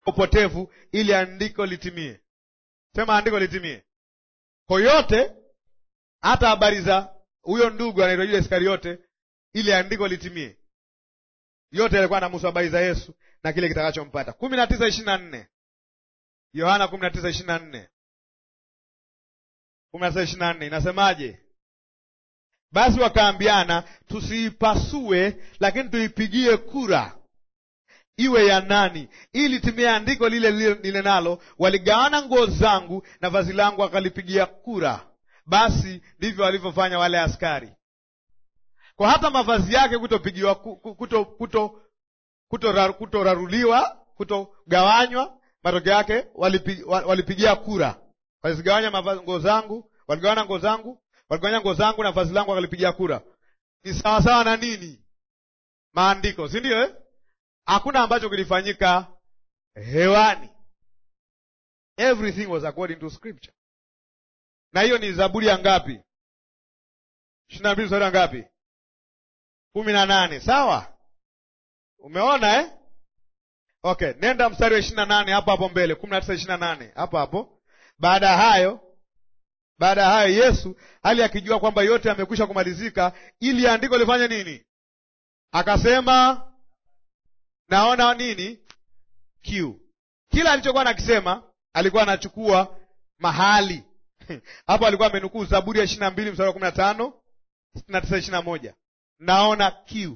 upotevu ili andiko litimie. Sema andiko litimie. Kwa yote, hata habari za huyo ndugu anaitwa Yuda Iskariote, ili andiko litimie. Yote yalikuwa anamuhusu habari za Yesu na kile kitakachompata. kumi na tisa ishirini na nne Yohana kumi na tisa ishirini na nne kumi na tisa ishirini na nne inasemaje? Basi wakaambiana, tusiipasue, lakini tuipigie kura iwe ya nani, ili timie andiko lile lile lile nalo, waligawana nguo zangu na vazi langu wakalipigia kura. Basi ndivyo walivyofanya wale askari. Kwa hata mavazi yake kutopigiwa kuto kuto kutoraruliwa kutogawanywa, matokeo yake walipi, walipigia kura. Walizigawanya nguo zangu, waligawana nguo zangu, waligawanya nguo zangu na vazi langu wakalipigia kura. Ni sawasawa na nini? Maandiko, si ndio eh? Hakuna ambacho kilifanyika hewani, everything was according to scripture. Na hiyo ni Zaburi ya ngapi? ishirini na mbili mstari wa ngapi? kumi na nane. Sawa, umeona eh? Okay, nenda mstari wa ishirini na nane hapo hapo mbele, kumi na tisa ishirini na nane hapo hapo. Baada ya hayo, baada ya hayo Yesu hali akijua kwamba yote yamekwisha kumalizika, ili andiko lifanye nini? Akasema naona nini kiu. Kila alichokuwa nakisema alikuwa anachukua mahali hapo. Alikuwa amenukuu Zaburi ya ishirini na mbili mstari wa kumi na tano sitini na tisa ishirini na moja naona kiu.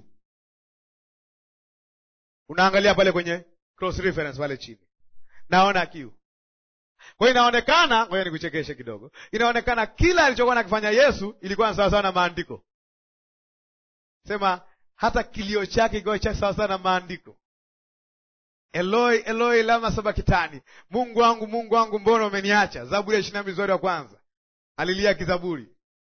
Unaangalia pale kwenye cross reference pale chini, naona kiu. Kwa hiyo inaonekana, ngoja nikuchekeshe kidogo, inaonekana kila alichokuwa nakifanya Yesu ilikuwa ni sawasawa na maandiko. Sema hata kilio chake kikiwa cha sawasawa na maandiko. Eloi Eloi lama sabakitani, Mungu wangu Mungu wangu mbona umeniacha? Zaburi ya ishirini na mbili mstari wa kwanza alilia kizaburi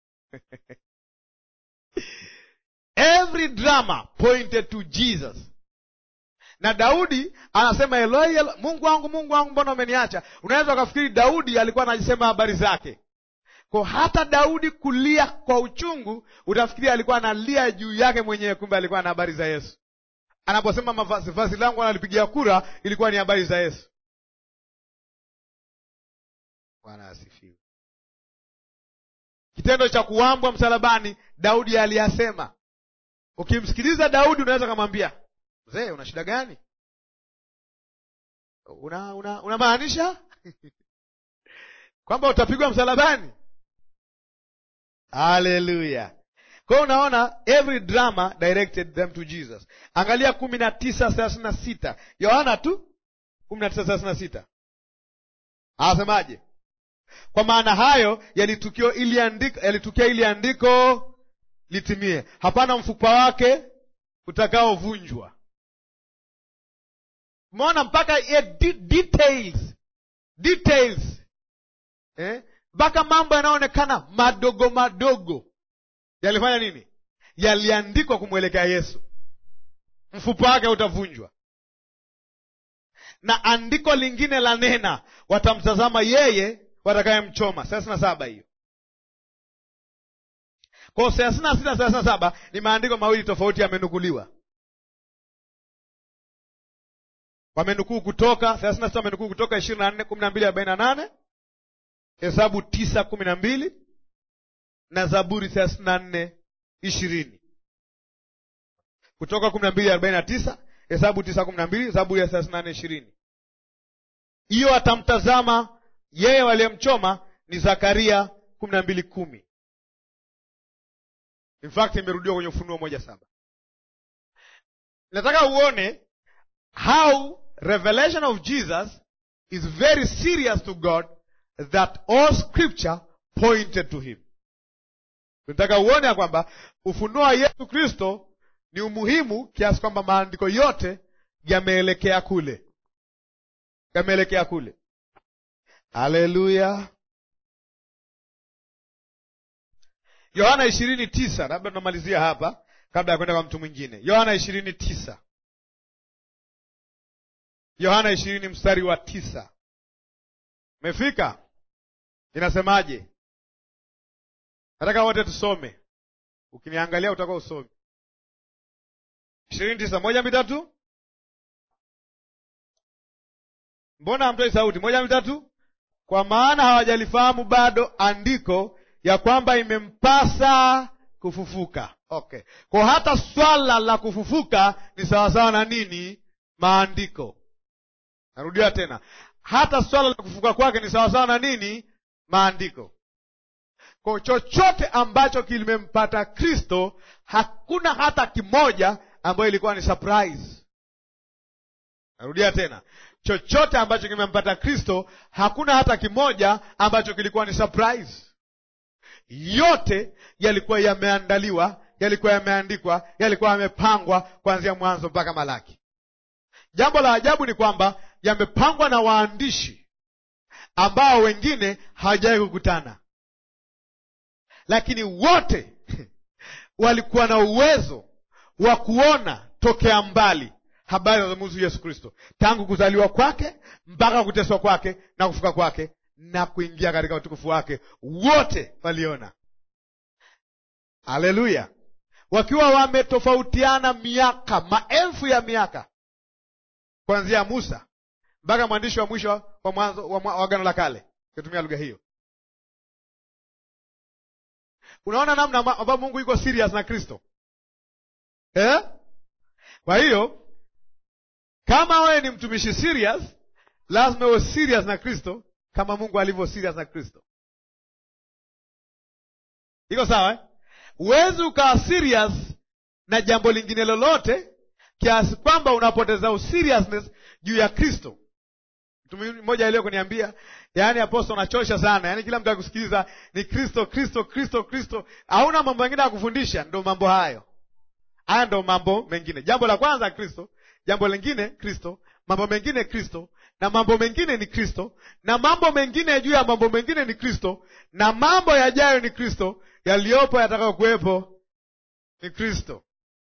every drama pointed to Jesus. Na Daudi anasema Eloi, Eloi, Mungu wangu Mungu wangu mbona umeniacha? Unaweza ukafikiri Daudi alikuwa anajisema habari zake, kwa hata Daudi kulia kwa uchungu utafikiri alikuwa analia juu yake mwenyewe, kumbe alikuwa na habari za Yesu. Anaposema mavazi vazi langu analipigia kura, ilikuwa ni habari za Yesu. Bwana asifiwe. Kitendo cha kuwambwa msalabani, Daudi aliyasema. Ukimsikiliza Daudi unaweza kumwambia mzee, una shida gani? una una unamaanisha kwamba utapigwa msalabani? Haleluya! Kwa hiyo unaona, every drama directed them to Jesus. Angalia kumi na tisa thelathini na sita Yohana tu kumi na tisa thelathini na sita anasemaje? Kwa maana hayo yalitukia ili andiko, yalitukia ili andiko litimie, hapana mfupa wake utakaovunjwa. Umeona mpaka de details details mpaka eh? mambo yanayoonekana madogo madogo yalifanya nini? Yaliandikwa kumwelekea Yesu, mfupa wake utavunjwa. Na andiko lingine la nena, watamtazama yeye watakayemchoma. thelathini na saba hiyo kwao, thelathini na sita thelathini na saba ni maandiko mawili tofauti yamenukuliwa. Wamenukuu Kutoka thelathini na sita wamenukuu Kutoka ishirini na nne kumi na mbili arobaini na nane Hesabu tisa kumi na mbili na Zaburi thelathini na nne ishirini Kutoka kumi na mbili arobaini na tisa Hesabu tisa kumi na mbili Zaburi ya thelathini na nne ishirini Hiyo atamtazama yeye waliyemchoma ni Zakaria kumi na mbili kumi In fact imerudiwa kwenye Ufunuo moja saba Nataka uone how revelation of Jesus is very serious to God that all scripture pointed to him. Nataka uone ya kwamba ufunuo wa Yesu Kristo ni umuhimu kiasi kwamba maandiko yote yameelekea kule, yameelekea kule. Haleluya! Yohana ishirini tisa, labda tunamalizia hapa kabla ya kwenda kwa mtu mwingine. Yohana ishirini tisa, Yohana ishirini mstari wa tisa. Mefika? Inasemaje? Nataka wote tusome. Ukiniangalia utakuwa usome. ishirini tisa moja mitatu mbona hamtoi sauti? Moja mitatu. Kwa maana hawajalifahamu bado andiko ya kwamba imempasa kufufuka. Okay, kwa hata swala la kufufuka ni sawasawa na nini? Maandiko. Narudia tena, hata swala la kufufuka kwake ni sawasawa na nini? Maandiko. Kwa chochote ambacho kilimempata Kristo, hakuna hata kimoja ambayo ilikuwa ni surprise. Narudia tena, chochote ambacho kimempata Kristo, hakuna hata kimoja ambacho kilikuwa ni surprise. Yote yalikuwa yameandaliwa, yalikuwa yameandikwa, yalikuwa yamepangwa kuanzia Mwanzo mpaka Malaki. Jambo la ajabu ni kwamba yamepangwa na waandishi ambao wengine hawajawahi kukutana, lakini wote walikuwa na uwezo wa kuona tokea mbali habari zinazomuhusu Yesu Kristo, tangu kuzaliwa kwake mpaka kuteswa kwake na kufuka kwake na kuingia katika utukufu wake. Wote waliona. Haleluya! wakiwa wametofautiana miaka, maelfu ya miaka, kuanzia Musa mpaka mwandishi wa mwisho wa mwanzo wa Agano la Kale, kitumia lugha hiyo. Unaona namna ambapo Mungu yuko serious na Kristo eh? Kwa hiyo kama wewe ni mtumishi serious, lazima uwe serious na Kristo kama Mungu alivyo serious na Kristo. Iko sawa eh? Huwezi ukawa serious na jambo lingine lolote kiasi kwamba unapoteza useriousness juu ya Kristo. Mtu mmoja aliyo kuniambia, yaani aposto, unachosha sana, yaani kila mtu akusikiliza ni Kristo, Kristo, Kristo, Kristo, hauna mambo mengine ya kufundisha. Ndo mambo hayo, haya ndo mambo mengine. Jambo la kwanza Kristo, jambo lingine Kristo, mambo mengine Kristo, na mambo mengine ni Kristo, na mambo mengine juu ya mambo mengine ni Kristo, na mambo yajayo ni Kristo, yaliyopo yatakayo kuwepo ni Kristo.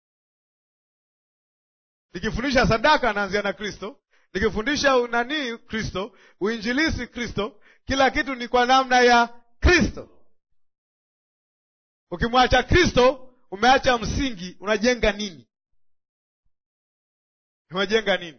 Nikifundisha sadaka naanzia na Kristo, nikifundisha unanii Kristo, uinjilisi Kristo, kila kitu ni kwa namna ya Kristo. Ukimwacha Kristo, umeacha msingi. Unajenga nini? Unajenga nini?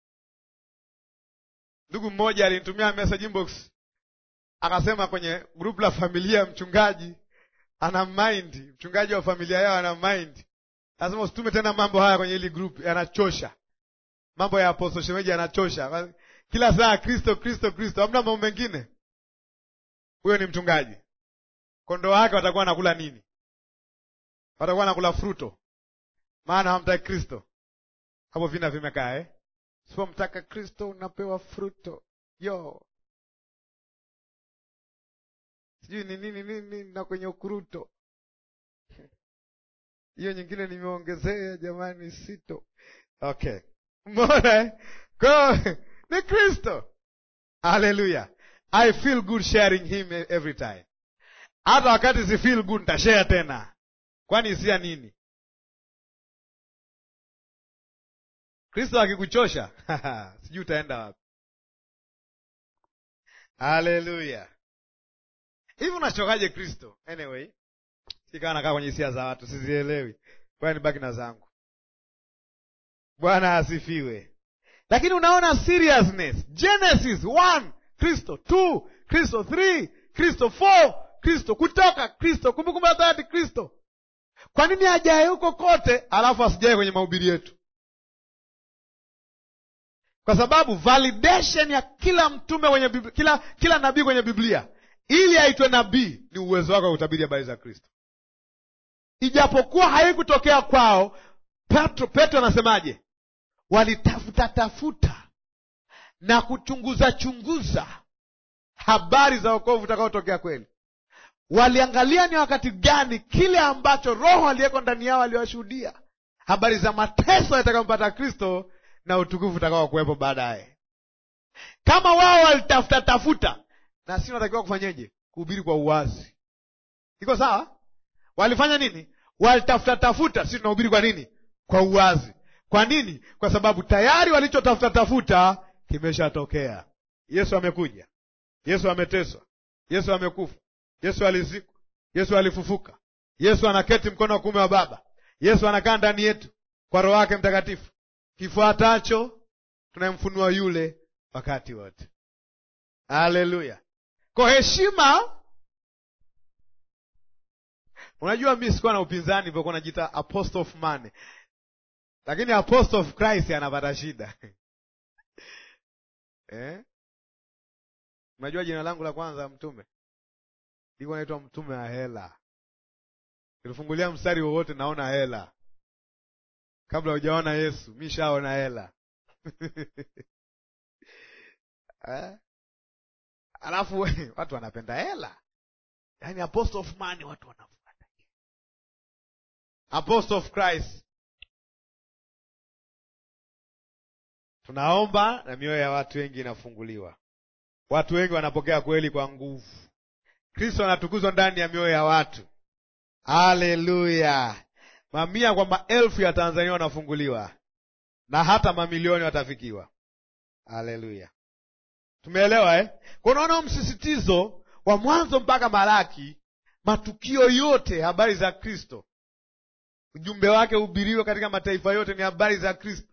Ndugu mmoja alinitumia message inbox, akasema kwenye grupu la familia, mchungaji ana mind, mchungaji wa familia yao ana mind, lazima usitume tena mambo haya kwenye hili group, yanachosha. Mambo ya apostle shemeji yanachosha, kila saa Kristo, Kristo, Kristo, hamna mambo mengine. Huyo ni mchungaji. Kondoo wake watakuwa nakula nini? Watakuwa nakula fruto, maana hamtaki Kristo. Hapo vina vimekaa eh? Sipomtaka Kristo unapewa fruto yo sijui ni nini nini na kwenye ukuruto hiyo nyingine nimeongezea jamani, sito. Okay, mbona ko ni Kristo. Haleluya, I feel good sharing him every time. Hata wakati si feel good ntashare tena, kwani isia nini? Kristo akikuchosha sijui utaenda wapi. Haleluya. Hivi unachokaje Kristo? Anyway, sikawa nakaa kwenye hisia za watu, sizielewi. Bwana nibaki na zangu. Bwana asifiwe. Lakini unaona seriousness. Genesis 1 Kristo, 2 Kristo, 3 Kristo, 4 Kristo, Kutoka Kristo, Kumbukumbu la Torati Kristo. Kwa nini ajaye huko kote alafu asijae kwenye mahubiri yetu? Kwa sababu validation ya kila mtume kwenye Biblia, kila, kila nabii kwenye Biblia ili aitwe nabii ni uwezo wake wa kutabiri habari za Kristo, ijapokuwa haikutokea kwao. Petro Petro anasemaje? Walitafuta tafuta na kuchunguza chunguza habari za wokovu utakaotokea kweli. Waliangalia ni wakati gani kile ambacho Roho aliyeko ndani yao aliwashuhudia habari za mateso yatakayompata Kristo na utukufu utakao kuwepo baadaye. Kama wao walitafuta tafuta na sisi tunatakiwa kufanyeje? Kuhubiri kwa uwazi. Iko sawa? Walifanya nini? Walitafuta tafuta, sisi tunahubiri kwa nini? Kwa uwazi. Kwa nini? Kwa sababu tayari walichotafuta tafuta kimeshatokea. Yesu amekuja, Yesu ameteswa, Yesu amekufa, Yesu alizikwa, Yesu alifufuka, Yesu anaketi mkono wa kuume wa Baba, Yesu anakaa ndani yetu kwa Roho wake Mtakatifu. Kifuatacho tunamfunua yule wakati wote. Haleluya! Kwa heshima Unajua, mi sikuwa na upinzani hivyokuwa najiita apostle of money, lakini apostle of Christ anapata shida eh? Unajua jina langu la kwanza mtume liko naitwa mtume wa hela. Kilifungulia mstari wowote naona hela, kabla hujaona Yesu mi shaona hela eh? Alafu watu wanapenda hela, yaani apostle of money watu wana Apostle of Christ. Tunaomba na mioyo ya watu wengi inafunguliwa, watu wengi wanapokea kweli kwa nguvu. Kristo anatukuzwa ndani ya mioyo ya watu. Haleluya! Mamia kwa maelfu ya Tanzania wanafunguliwa na hata mamilioni watafikiwa. Haleluya! Tumeelewa eh? Kwa unaona msisitizo wa mwanzo mpaka Malaki, matukio yote habari za Kristo ujumbe wake uhubiriwe katika mataifa yote, ni habari za Kristo.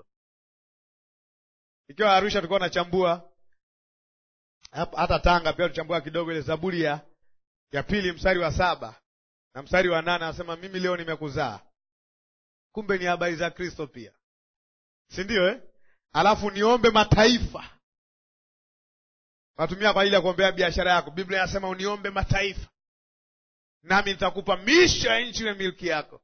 Ikiwa Arusha tulikuwa tunachambua hata Tanga pia tuchambua kidogo ile Zaburi ya ya pili mstari wa saba na mstari wa nane anasema mimi leo nimekuzaa. Kumbe ni habari za Kristo pia, si ndio eh? Alafu niombe mataifa, natumia kwa ajili ya kuombea biashara yako. Biblia inasema uniombe mataifa, nami nitakupa misho ya nchi iwe milki yako.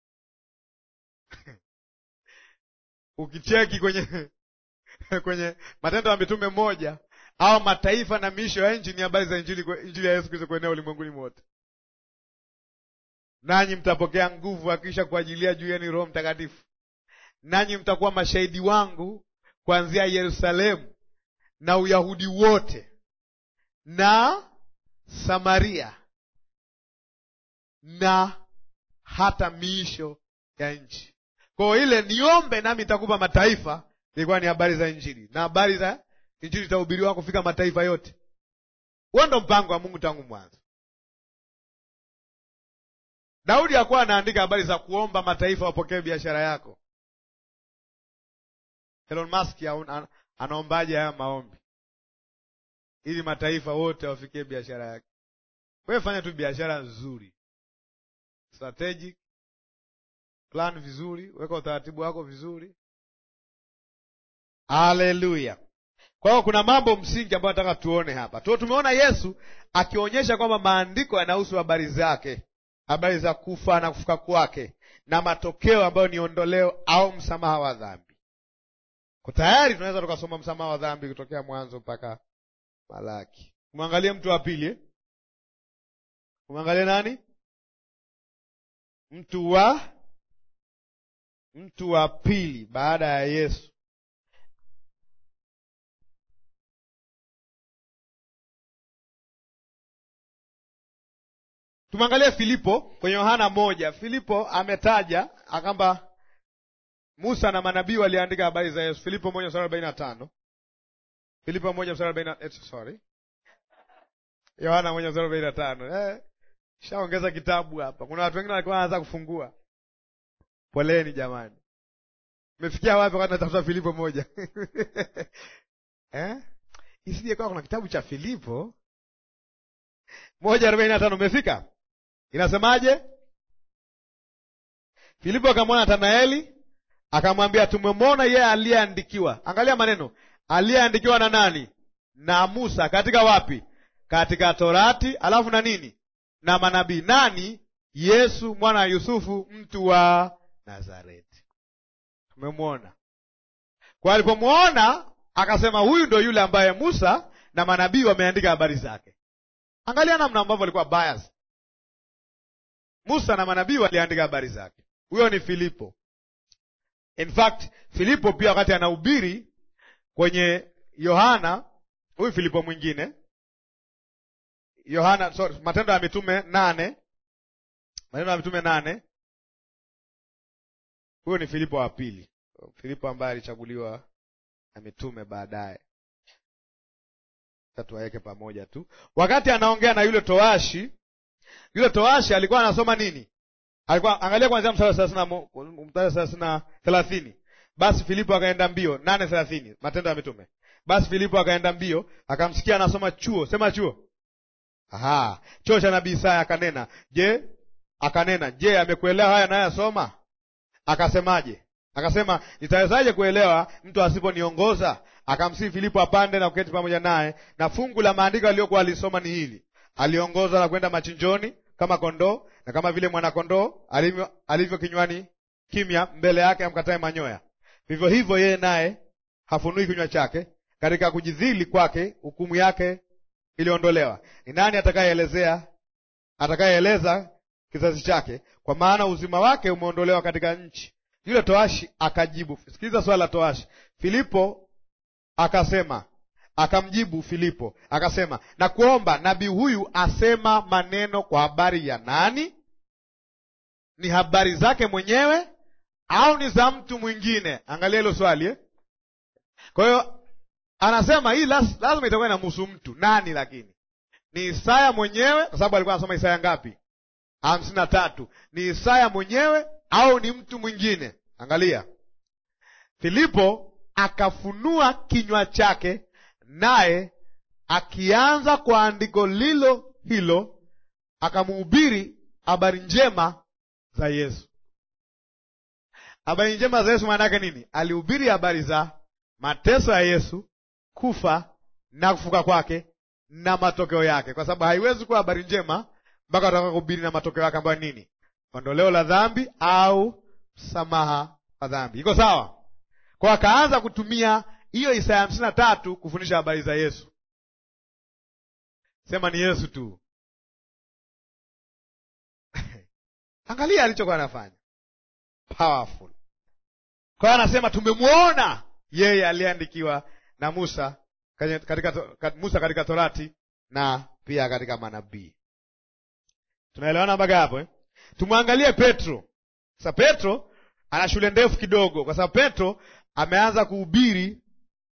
Ukicheki kwenye kwenye Matendo ya Mitume moja au mataifa na miisho ya nchi ni habari za injili, injili ya Yesu Kristo kuenea ulimwenguni mote. Nanyi mtapokea nguvu akisha kuajilia juu yenu Roho Mtakatifu, nanyi mtakuwa mashahidi wangu kuanzia Yerusalemu na Uyahudi wote na Samaria na hata miisho ya nchi. Kwa ile niombe nami nitakupa mataifa, ilikuwa ni habari za injili, na habari za injili itahubiriwa kufika mataifa yote. Huo ndo mpango wa Mungu tangu mwanzo. Daudi hakuwa anaandika habari za kuomba mataifa wapokee biashara yako. Elon Musk anaombaje haya maombi ili mataifa wote wafikie biashara yake? Wewe fanya tu biashara nzuri, strategic plan vizuri, weka utaratibu wako vizuri. Haleluya! Kwa hiyo kuna mambo msingi ambayo nataka tuone hapa tu. Tumeona Yesu akionyesha kwamba maandiko yanahusu habari zake, habari za kufa na kufuka kwake na matokeo ambayo ni ondoleo au msamaha wa dhambi. Kwa tayari tunaweza tukasoma msamaha wa dhambi kutokea Mwanzo mpaka Malaki. Umwangalie mtu wa pili eh? Umwangalie nani? Mtu wa mtu wa pili baada ya Yesu. Tumwangalie Filipo kwenye Yohana moja. Filipo ametaja akamba Musa na manabii waliandika habari za Yesu. Filipo moja mstari arobaini na tano. Filipo moja mstari arobaini na sorry, Yohana moja mstari arobaini na tano. Eh, shaongeza kitabu hapa. Kuna watu wengine walikuwa wanaanza kufungua. Poleni jamani, mefikia wapi wakati natafuta Filipo moja eh? Isije kwa kuna kitabu cha Filipo moja arobaini na tano. Umefika? Inasemaje? Filipo akamwona Natanaeli akamwambia, tumemwona yeye aliyeandikiwa. Angalia maneno, aliyeandikiwa na nani? Na Musa. Katika wapi? Katika Torati, alafu na nini? Na manabii. Nani? Yesu mwana wa Yusufu, mtu wa Nazareti. Tumemwona. Kwa alipomwona akasema, huyu ndo yule ambaye Musa na manabii wameandika habari zake. Angalia namna ambavyo walikuwa bias. Musa na manabii waliandika habari zake. Huyo ni Filipo. In fact, Filipo pia wakati anahubiri kwenye Yohana, huyu Filipo mwingine, Yohana sorry, Matendo ya Mitume nane, Matendo ya Mitume nane, huyo ni Filipo wa pili, Filipo ambaye alichaguliwa na mitume baadaye tuwaweke pamoja tu. Wakati anaongea na yule towashi, yule towashi alikuwa anasoma nini? Alikuwa angalia kwanzia mstari wa thelathini. Basi Filipo akaenda mbio, nane thelathini, Matendo ya Mitume Basi Filipo akaenda mbio, akamsikia anasoma chuo, sema chuo, aha, chuo cha nabii Isaya. Akanena, je, akanena, je, amekuelewa haya anayoyasoma? Akasemaje? Akasema, nitawezaje kuelewa mtu asiponiongoza? Akamsihi Filipo apande na kuketi pamoja naye, na fungu la maandiko aliyokuwa alisoma ni hili: aliongoza na kwenda machinjoni kama kondoo, na kama vile mwanakondoo alivyo, alivyo kinywani kimya mbele yake amkatae manyoya, vivyo hivyo yeye naye hafunui kinywa chake. Katika kujidhili kwake hukumu yake iliondolewa. Ni nani atakayeelezea atakayeeleza kizazi chake? Kwa maana uzima wake umeondolewa katika nchi. Yule toashi akajibu, sikiliza swala la toashi. Filipo akasema, akamjibu Filipo akasema, na kuomba nabii huyu asema maneno kwa habari ya nani? Ni habari zake mwenyewe au ni za mtu mwingine? Angalia hilo swali eh? Kwa hiyo anasema hii las, lazima itakuwa inamhusu mtu nani, lakini ni Isaya mwenyewe, kwa sababu alikuwa anasoma Isaya ngapi? hamsini na tatu. Ni Isaya mwenyewe au ni mtu mwingine? Angalia, Filipo akafunua kinywa chake, naye akianza kwa andiko lilo hilo akamhubiri habari njema za Yesu. Habari njema za Yesu maana yake nini? Alihubiri habari za mateso ya Yesu, kufa na kufuka kwake na matokeo yake, kwa sababu haiwezi kuwa habari njema mpaka wataka kuhubiri na matokeo yake ambayo nini? Ondoleo la dhambi au msamaha wa dhambi. Iko sawa? Kwa akaanza kutumia hiyo Isaya hamsini na tatu kufundisha habari za Yesu. Sema ni Yesu tu. Angalia alichokuwa anafanya, powerful. Kwa hiyo anasema tumemwona yeye aliyeandikiwa na Musa katika, Musa katika Torati na pia katika manabii. Tunaelewana mpaka hapo eh? Tumwangalie Petro sasa. Petro ana shule ndefu kidogo, kwa sababu Petro ameanza kuhubiri,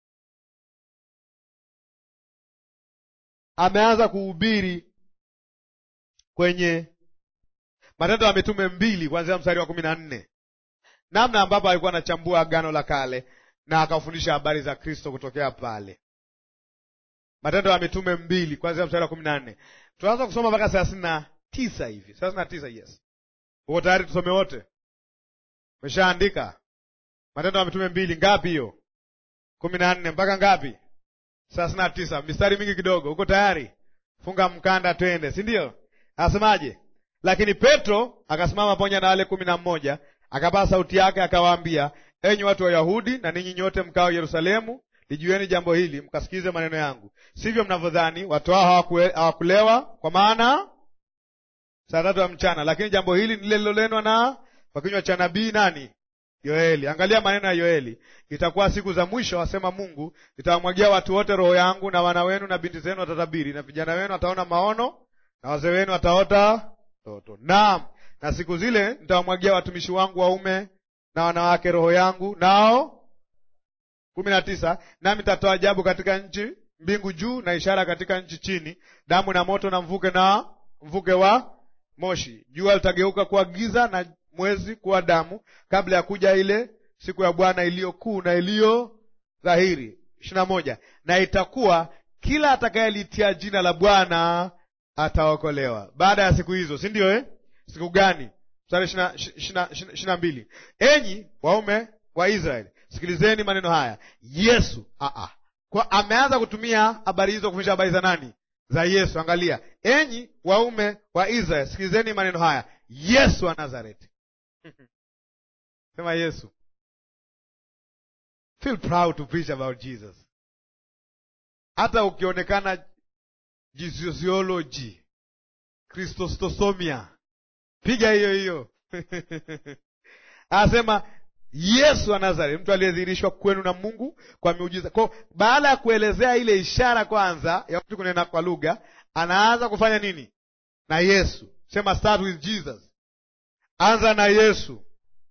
ameanza kuhubiri kwenye Matendo ya Mitume mbili kuanzia mstari wa kumi na nne namna ambapo alikuwa anachambua Agano la Kale na akafundisha habari za Kristo kutokea pale. Matendo ya Mitume mbili kuanzia mstari wa kumi na nne tunaanza kusoma mpaka thelathini na tisa hivi, thelathini na tisa Yes, uko tayari? Tusome wote? Umeshaandika Matendo ya Mitume mbili ngapi hiyo? kumi na nne mpaka ngapi? thelathini na tisa mistari mingi kidogo. Uko tayari? Funga mkanda, twende, si ndio? Anasemaje? Lakini Petro akasimama pamoja na wale kumi na mmoja akapaa sauti yake akawaambia, enyi watu wa Yahudi na ninyi nyote mkao Yerusalemu, lijueni jambo hili, mkasikize maneno yangu. Sivyo mnavyodhani, watu hao hawakulewa, kwa maana saa tatu ya mchana, lakini jambo hili ni lile lilolenwa na kwa kinywa cha nabii nani? Yoeli. Angalia maneno ya Yoeli, itakuwa siku za mwisho, asema Mungu, nitawamwagia watu wote roho yangu, na wana wenu na binti zenu watatabiri, na vijana wenu wataona maono, na wazee wenu wataota ndoto. Naam, na siku zile nitawamwagia watumishi wangu waume na wanawake roho yangu, nao kumi na tisa, nami nitatoa ajabu katika nchi, mbingu juu na ishara katika nchi chini, damu na moto na mvuke na mvuke wa moshi. Jua litageuka kuwa giza na mwezi kuwa damu, kabla ya kuja ile siku ya Bwana iliyo kuu na iliyo dhahiri. ishirini na moja, na itakuwa kila atakayelitia jina la Bwana ataokolewa. Baada ya siku hizo, si ndio eh? Siku gani? Mstari ishirini na mbili, enyi waume wa Israeli, sikilizeni maneno haya. Yesu aa, kwa ameanza kutumia habari hizo kufundisha habari za nani? Za Yesu. Angalia, enyi waume wa Israeli, sikilizeni maneno haya. Yesu wa Nazareti. Sema Yesu. Feel proud to preach about Jesus. Hata ukionekana jisiology kristostosomia, piga hiyo hiyo anasema Yesu wa Nazareti, mtu aliyedhihirishwa kwenu na Mungu kwa miujiza. Kwa baada ya kuelezea ile ishara kwanza ya mtu kunena kwa lugha, anaanza kufanya nini na Yesu? Sema start with Jesus, anza na Yesu.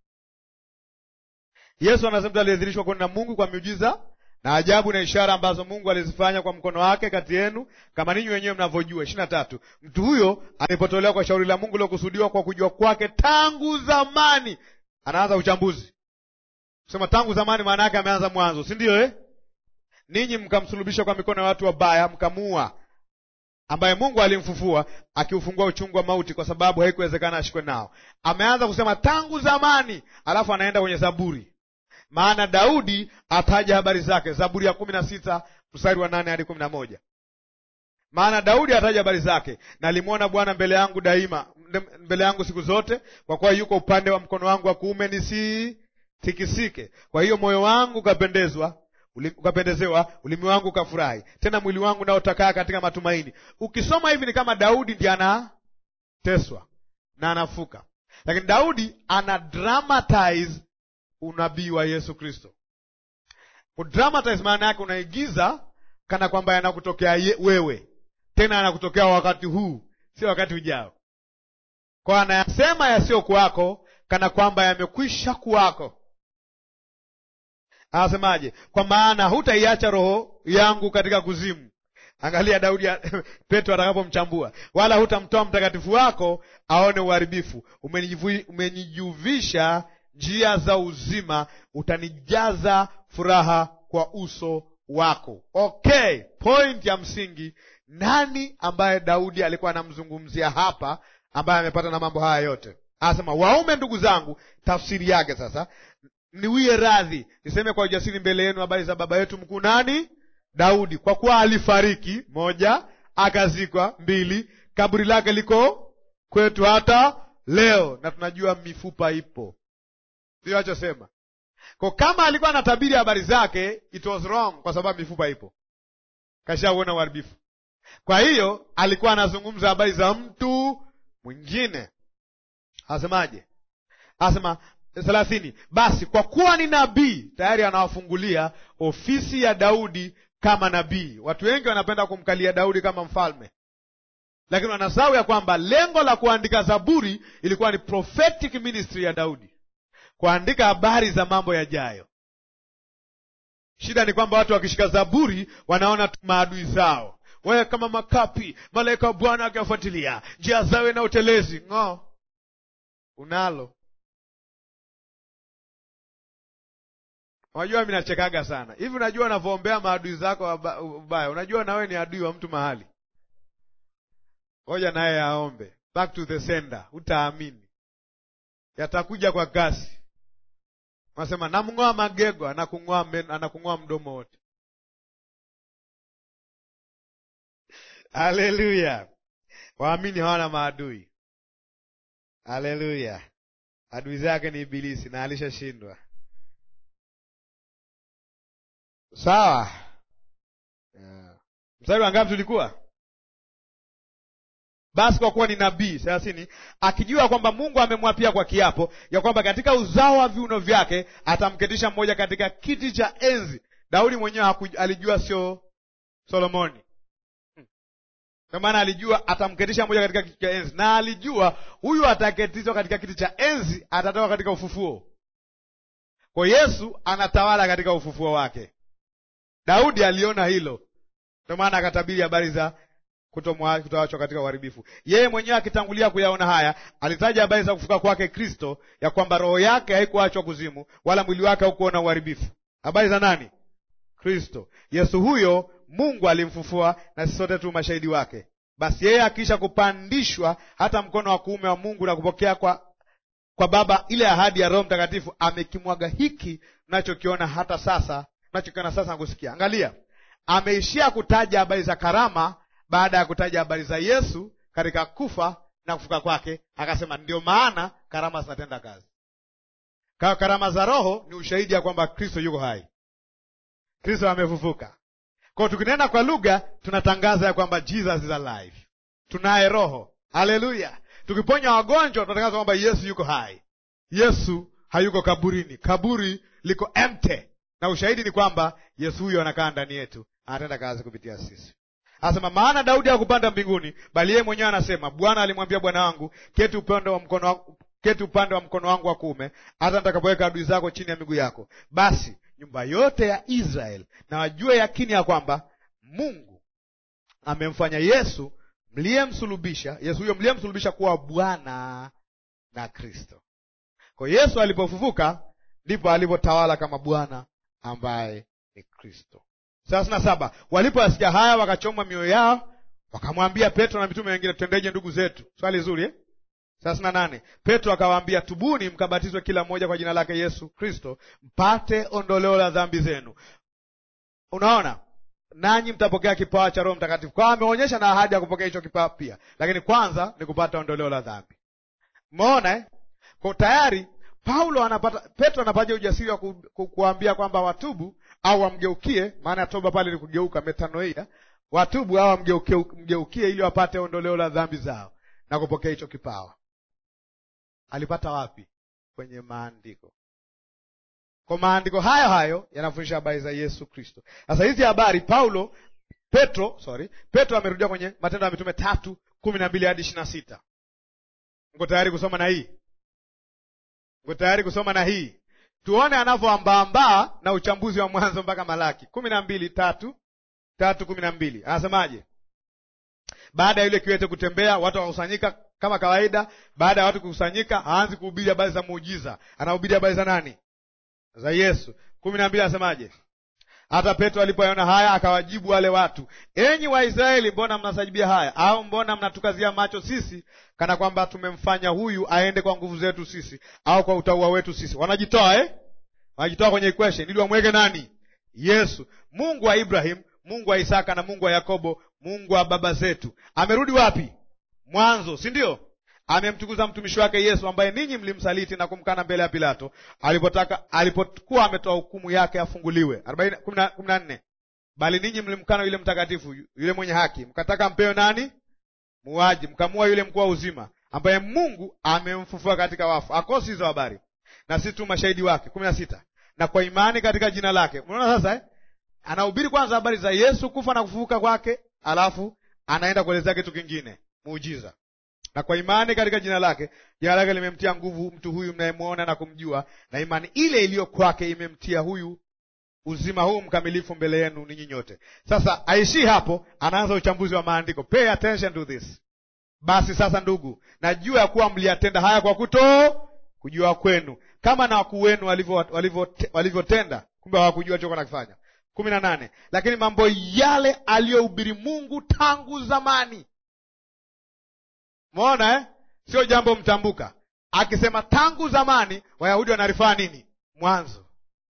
Yesu anasema mtu aliyedhihirishwa kwenu na Mungu kwa miujiza na ajabu na ishara ambazo Mungu alizifanya kwa mkono wake kati yenu, kama ninyi wenyewe mnavyojua. ishirini na tatu. Mtu huyo alipotolewa kwa shauri la Mungu lilokusudiwa kwa kujua kwake tangu zamani. Anaanza uchambuzi, sema tangu zamani, maana yake ameanza mwanzo, si ndio eh? ninyi mkamsulubisha kwa mikono ya watu wabaya, mkamuua, ambaye Mungu alimfufua akiufungua uchungu wa mauti, kwa sababu haikuwezekana ashikwe nao. Ameanza kusema tangu zamani, alafu anaenda kwenye Zaburi, maana Daudi ataja habari zake. Zaburi ya kumi na sita mstari wa nane hadi kumi na moja maana Daudi ataja habari zake, nalimwona Bwana mbele yangu daima, mbele yangu siku zote, kwa kuwa yuko upande wa mkono wangu wa kuume, nisitikisike. Kwa hiyo moyo wangu ukapendezwa ukapendezewa, ulimi wangu ukafurahi, tena mwili wangu nao utakaa katika matumaini. Ukisoma hivi ni kama Daudi ndiye anateswa na anafuka, lakini Daudi ana dramatize unabii wa Yesu Kristo. Kudramatize maana yake unaigiza kana kwamba yanakutokea wewe, tena yanakutokea wakati huu, sio wakati ujao. Kwa anayasema yasiyo kwako kana kwamba yamekwisha kuwako. Anasemaje? Kwa maana hutaiacha roho yangu katika kuzimu. Angalia Daudi ya, Petro atakapomchambua, wala hutamtoa mtakatifu wako aone uharibifu. Umenijuvisha njia za uzima, utanijaza furaha kwa uso wako. Okay, point ya msingi, nani ambaye Daudi alikuwa anamzungumzia hapa, ambaye amepata na mambo haya yote? Anasema, waume ndugu zangu, tafsiri yake sasa niwie radhi niseme kwa ujasiri mbele yenu habari za baba yetu mkuu nani? Daudi, kwa kuwa alifariki, moja, akazikwa, mbili, kaburi lake liko kwetu hata leo, na tunajua mifupa ipo. Ndio achosema kwa kama alikuwa anatabiri habari zake, it was wrong, kwa sababu mifupa ipo, kashauona uharibifu. Kwa hiyo alikuwa anazungumza habari za mtu mwingine. Asemaje? Asema thelathini, basi kwa kuwa ni nabii tayari, anawafungulia ofisi ya Daudi kama nabii. Watu wengi wanapenda kumkalia Daudi kama mfalme, lakini wanasahau ya kwamba lengo la kuandika Zaburi ilikuwa ni prophetic ministry ya Daudi, kuandika habari za mambo yajayo. Shida ni kwamba watu wakishika Zaburi wanaona tu maadui zao, wewe kama makapi, malaika wa Bwana akiwafuatilia njia zao na utelezi. Ng'o, unalo Unajua, mi nachekaga sana hivi. Unajua unavyoombea maadui zako ubaya, unajua nawe ni adui wa mtu mahali. Ngoja naye aombe, back to the sender. Utaamini yatakuja kwa kasi. Unasema namng'oa magego, anakung'oa mdomo wote. Haleluya! Waamini hawana maadui. Haleluya! adui zake ni Ibilisi na alishashindwa. Sawa, yeah. Mstari wa ngapi tulikuwa? Basi kwa kuwa ni nabii thelathini, akijua kwamba Mungu amemwapia kwa kiapo ya kwamba katika uzao wa viuno vyake atamketisha mmoja katika kiti cha enzi. Daudi mwenyewe alijua, sio Solomoni. Kwa maana alijua atamketisha mmoja katika kiti cha enzi, na alijua huyu ataketishwa katika kiti cha enzi atatoka katika ufufuo. Kwa Yesu anatawala katika ufufuo wake. Daudi aliona hilo, ndio maana akatabiri habari za kutoachwa katika uharibifu. Yeye mwenyewe akitangulia kuyaona haya, alitaja habari za kufuka kwake Kristo, ya kwamba roho yake haikuachwa kuzimu, wala mwili wake haukuona uharibifu. Habari za nani? Kristo Yesu. Huyo Mungu alimfufua, na sisi sote tu mashahidi wake. Basi yeye akiisha kupandishwa hata mkono wa kuume wa Mungu na kupokea kwa kwa Baba ile ahadi ya Roho Mtakatifu, amekimwaga hiki mnachokiona hata sasa nachokiona sasa nakusikia. Angalia, ameishia kutaja habari za karama baada ya kutaja habari za Yesu katika kufa na kufuka kwake, akasema ndio maana karama zinatenda kazi. Kwa karama za Roho ni ushahidi ya kwamba Kristo yuko hai, Kristo amefufuka. Kwao tukinena kwa lugha tunatangaza ya kwamba Jesus is alive, tunaye Roho. Haleluya! Tukiponya wagonjwa tunatangaza kwamba Yesu yuko hai. Yesu hayuko kaburini, kaburi liko empty na ushahidi ni kwamba Yesu huyo anakaa ndani yetu, anatenda kazi kupitia sisi. Anasema maana Daudi hakupanda mbinguni, bali yeye mwenyewe anasema, Bwana alimwambia Bwana wangu, keti upande wa mkono wangu, keti upande wa mkono wangu wa kuume, hata nitakapoweka adui zako chini ya miguu yako. Basi nyumba yote ya Israeli na wajue yakini ya kwamba Mungu amemfanya Yesu mliyemsulubisha, Yesu huyo mliyemsulubisha kuwa Bwana na Kristo. Kwa Yesu alipofufuka ndipo alipotawala kama Bwana ambaye ni Kristo. thelathini na saba walipoyasikia haya wakachomwa mioyo yao wakamwambia petro na mitume wengine tutendeje ndugu zetu swali zuri eh? thelathini na nane petro akawaambia tubuni mkabatizwe kila mmoja kwa jina lake yesu kristo mpate ondoleo la dhambi zenu unaona nanyi mtapokea kipawa cha roho mtakatifu kwa ameonyesha na ahadi ya kupokea hicho kipawa pia lakini kwanza ni kupata ondoleo la dhambi umeona eh? kwa tayari paulo anapata petro anapata ujasiri wa ku, ku, kuambia kwamba watubu au wamgeukie maana ya toba pale ni kugeuka metanoia watubu au wamgeukie mgeukie ili wapate ondoleo la dhambi zao na kupokea hicho kipawa alipata wapi kwenye maandiko kwa maandiko hayo hayo yanafundisha habari za yesu kristo sasa hizi habari paulo petro sorry petro amerudia kwenye matendo ya mitume tatu kumi na mbili hadi ishiri na sita mko tayari kusoma na hii mko tayari kusoma na hii tuone anavyoambaambaa na uchambuzi wa mwanzo mpaka malaki kumi na mbili tatu tatu kumi na mbili anasemaje baada ya yule kiwete kutembea watu wakakusanyika kama kawaida baada ya watu kukusanyika haanzi kuhubiri habari za muujiza anahubiri habari za nani za yesu kumi na mbili anasemaje hata petro alipoyaona haya akawajibu wale watu enyi waisraeli mbona mnasajibia haya au mbona mnatukazia macho sisi kana kwamba tumemfanya huyu aende kwa nguvu zetu sisi au kwa utaua wetu sisi wanajitoa eh? wanajitoa kwenye equation ili wamweke nani yesu mungu wa ibrahim mungu wa isaka na mungu wa yakobo mungu wa baba zetu amerudi wapi mwanzo si ndio amemtukuza mtumishi wake yesu ambaye ninyi mlimsaliti na kumkana mbele ya pilato alipotaka alipokuwa ametoa hukumu yake afunguliwe kumi na nne bali ninyi mlimkana yule mtakatifu yule mwenye haki mkataka mpewe nani muaji mkamua yule mkuu wa uzima ambaye mungu amemfufua katika wafu akosi hizo habari na si tu mashahidi wake kumi na sita na kwa imani katika jina lake unaona sasa eh? anahubiri kwanza habari za yesu kufa na kufufuka kwake alafu anaenda kuelezea kitu kingine muujiza na kwa imani katika jina lake jina lake limemtia nguvu mtu huyu mnayemwona na kumjua na imani ile iliyo kwake imemtia huyu uzima huu mkamilifu mbele yenu ninyi nyote sasa aishii hapo anaanza uchambuzi wa maandiko pay attention to this basi sasa ndugu najua ya kuwa mliyatenda haya kwa kuto kujua kwenu kama na wakuu wenu walivyotenda walivyo, walivyo kumbe hawakujua alichokuwa nakifanya kumi na nane lakini mambo yale aliyohubiri mungu tangu zamani Umeona eh? Sio jambo mtambuka. Akisema tangu zamani, Wayahudi wanarifaa nini? Mwanzo,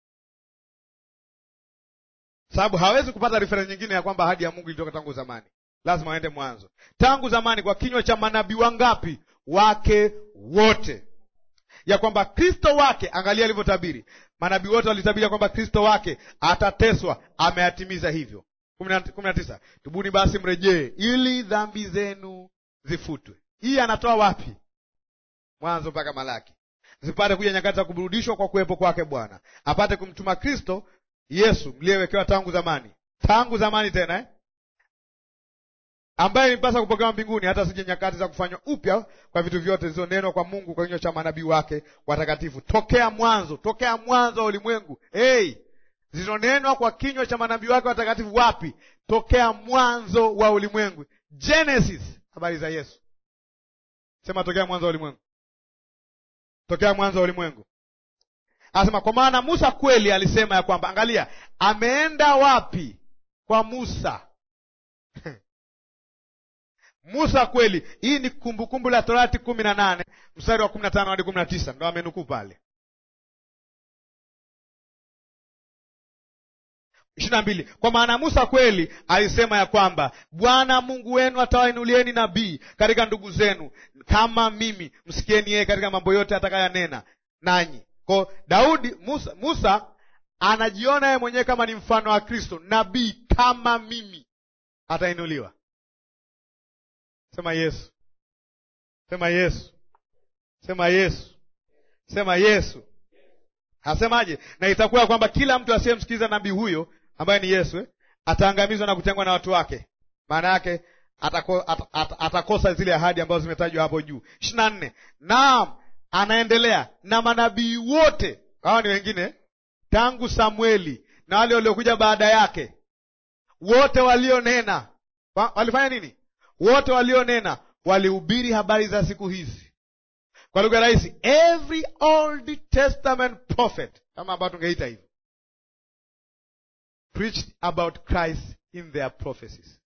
sababu hawezi kupata reference nyingine ya kwamba ahadi ya Mungu ilitoka tangu zamani, lazima waende mwanzo. Tangu zamani kwa kinywa cha manabii wangapi? Wake wote, ya kwamba Kristo wake, angalia alivyotabiri. Manabii wote walitabiri kwamba Kristo wake atateswa, ameyatimiza hivyo. kumi na tisa, tubuni basi mrejee, ili dhambi zenu zifutwe. Hii anatoa wapi? Mwanzo mpaka Malaki, zipate kuja nyakati za kuburudishwa kwa kuwepo kwake Bwana, apate kumtuma Kristo Yesu mliyewekewa tangu zamani, tangu zamani tena eh? ambaye nimpasa kupokewa mbinguni, hata sije nyakati za kufanywa upya kwa vitu vyote zilizonenwa kwa Mungu kwa kinywa cha manabii wake watakatifu tokea mwanzo, tokea mwanzo wa ulimwengu. Hey, zilizonenwa kwa kinywa cha manabii wake watakatifu wapi? Tokea mwanzo wa ulimwengu, Genesis. Habari za Yesu sema tokea mwanzo wa ulimwengu, tokea mwanzo wa ulimwengu. Anasema kwa maana Musa kweli alisema ya kwamba, angalia, ameenda wapi? Kwa Musa Musa kweli. Hii ni Kumbukumbu la Torati kumi na nane mstari wa kumi na tano hadi kumi na tisa ndo amenukuu pale ishirini na mbili kwa maana Musa kweli alisema ya kwamba Bwana Mungu wenu atawainulieni nabii katika ndugu zenu kama mimi, msikieni yeye katika mambo yote atakayanena nanyi. Kwa Daudi, Musa, Musa anajiona yeye mwenyewe kama ni mfano wa Kristo, nabii kama mimi atainuliwa. Sema Yesu, sema Yesu, sema Yesu, sema Yesu. Asemaje? Na itakuwa kwamba kila mtu asiyemsikiliza nabii huyo ambaye ni Yesu eh, ataangamizwa na kutengwa na watu wake. Maana yake atako, at, at, atakosa zile ahadi ambazo zimetajwa hapo juu. ishirini na nne. Naam, anaendelea na manabii wote, hawa ni wengine tangu Samueli na wale waliokuja baada yake, wote walionena wa, walifanya nini? Wote walionena walihubiri habari za siku hizi. Kwa lugha rahisi, every Old Testament prophet, kama ambao tungeita hivyo preached about Christ in their prophecies.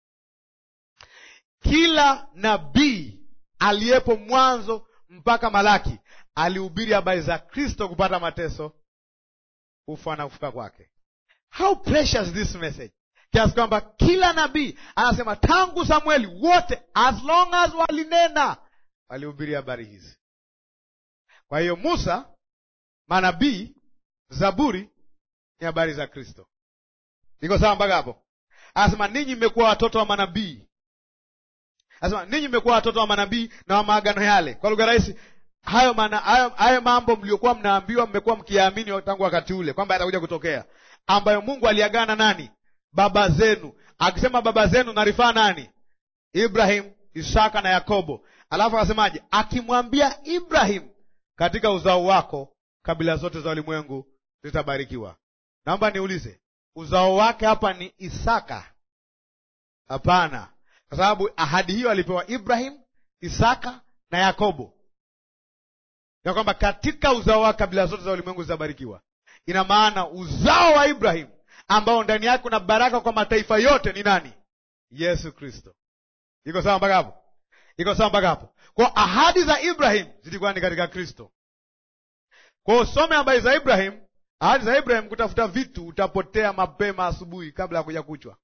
Kila nabii aliyepo mwanzo mpaka Malaki alihubiri habari za Kristo kupata mateso, kufa na kufuka kwake. How precious this message, kiasi kwamba kila nabii anasema tangu Samueli wote, as long as walinena, walihubiri habari hizi. Kwa hiyo Musa, manabii, Zaburi ni habari za Kristo. Iko sawa mpaka hapo? Anasema ninyi mmekuwa watoto wa manabii Anasema ninyi mmekuwa watoto wa manabii na wa maagano yale. Kwa lugha rahisi, hayo, mana, hayo, hayo mambo mliokuwa mnaambiwa mmekuwa mkiyaamini tangu wakati ule kwamba yatakuja kutokea, ambayo Mungu aliagana nani? Baba zenu. Akisema baba zenu narifaa nani? Ibrahim, Isaka na Yakobo. Alafu akasemaje? Akimwambia Ibrahim, katika uzao wako kabila zote za ulimwengu zitabarikiwa. Naomba niulize, uzao wake hapa ni Isaka? Hapana kwa sababu ahadi hiyo alipewa Ibrahim, Isaka na Yakobo, ya kwamba katika uzao wake kabila zote za ulimwengu zitabarikiwa. Ina maana uzao wa Ibrahim ambao ndani yake kuna baraka kwa mataifa yote ni nani? Yesu Kristo. Iko sawa mpaka hapo? Iko sawa mpaka hapo? Kwa ahadi za Ibrahim zilikuwa ni katika Kristo. Kwa usome habari za Ibrahim, ahadi za Ibrahim, kutafuta vitu utapotea mapema asubuhi kabla ya kuja kuchwa.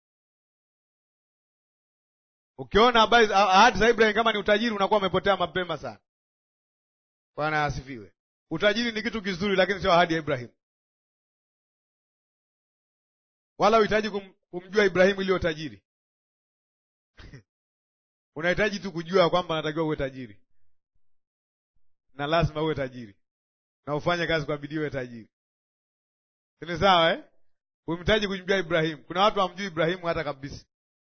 Ukiona habari ahadi za Ibrahim kama ni utajiri, unakuwa umepotea mapema sana. Bwana asifiwe. Utajiri ni kitu kizuri, lakini sio ahadi ya Ibrahim. Wala uhitaji kum, kumjua Ibrahimu iliyo tajiri unahitaji tu kujua kwamba unatakiwa uwe tajiri na lazima uwe tajiri na ufanye kazi kwa bidii uwe tajiri. Ni sawa eh? Umhitaji kumjua Ibrahimu. Kuna watu hawamjui Ibrahimu hata kabisa.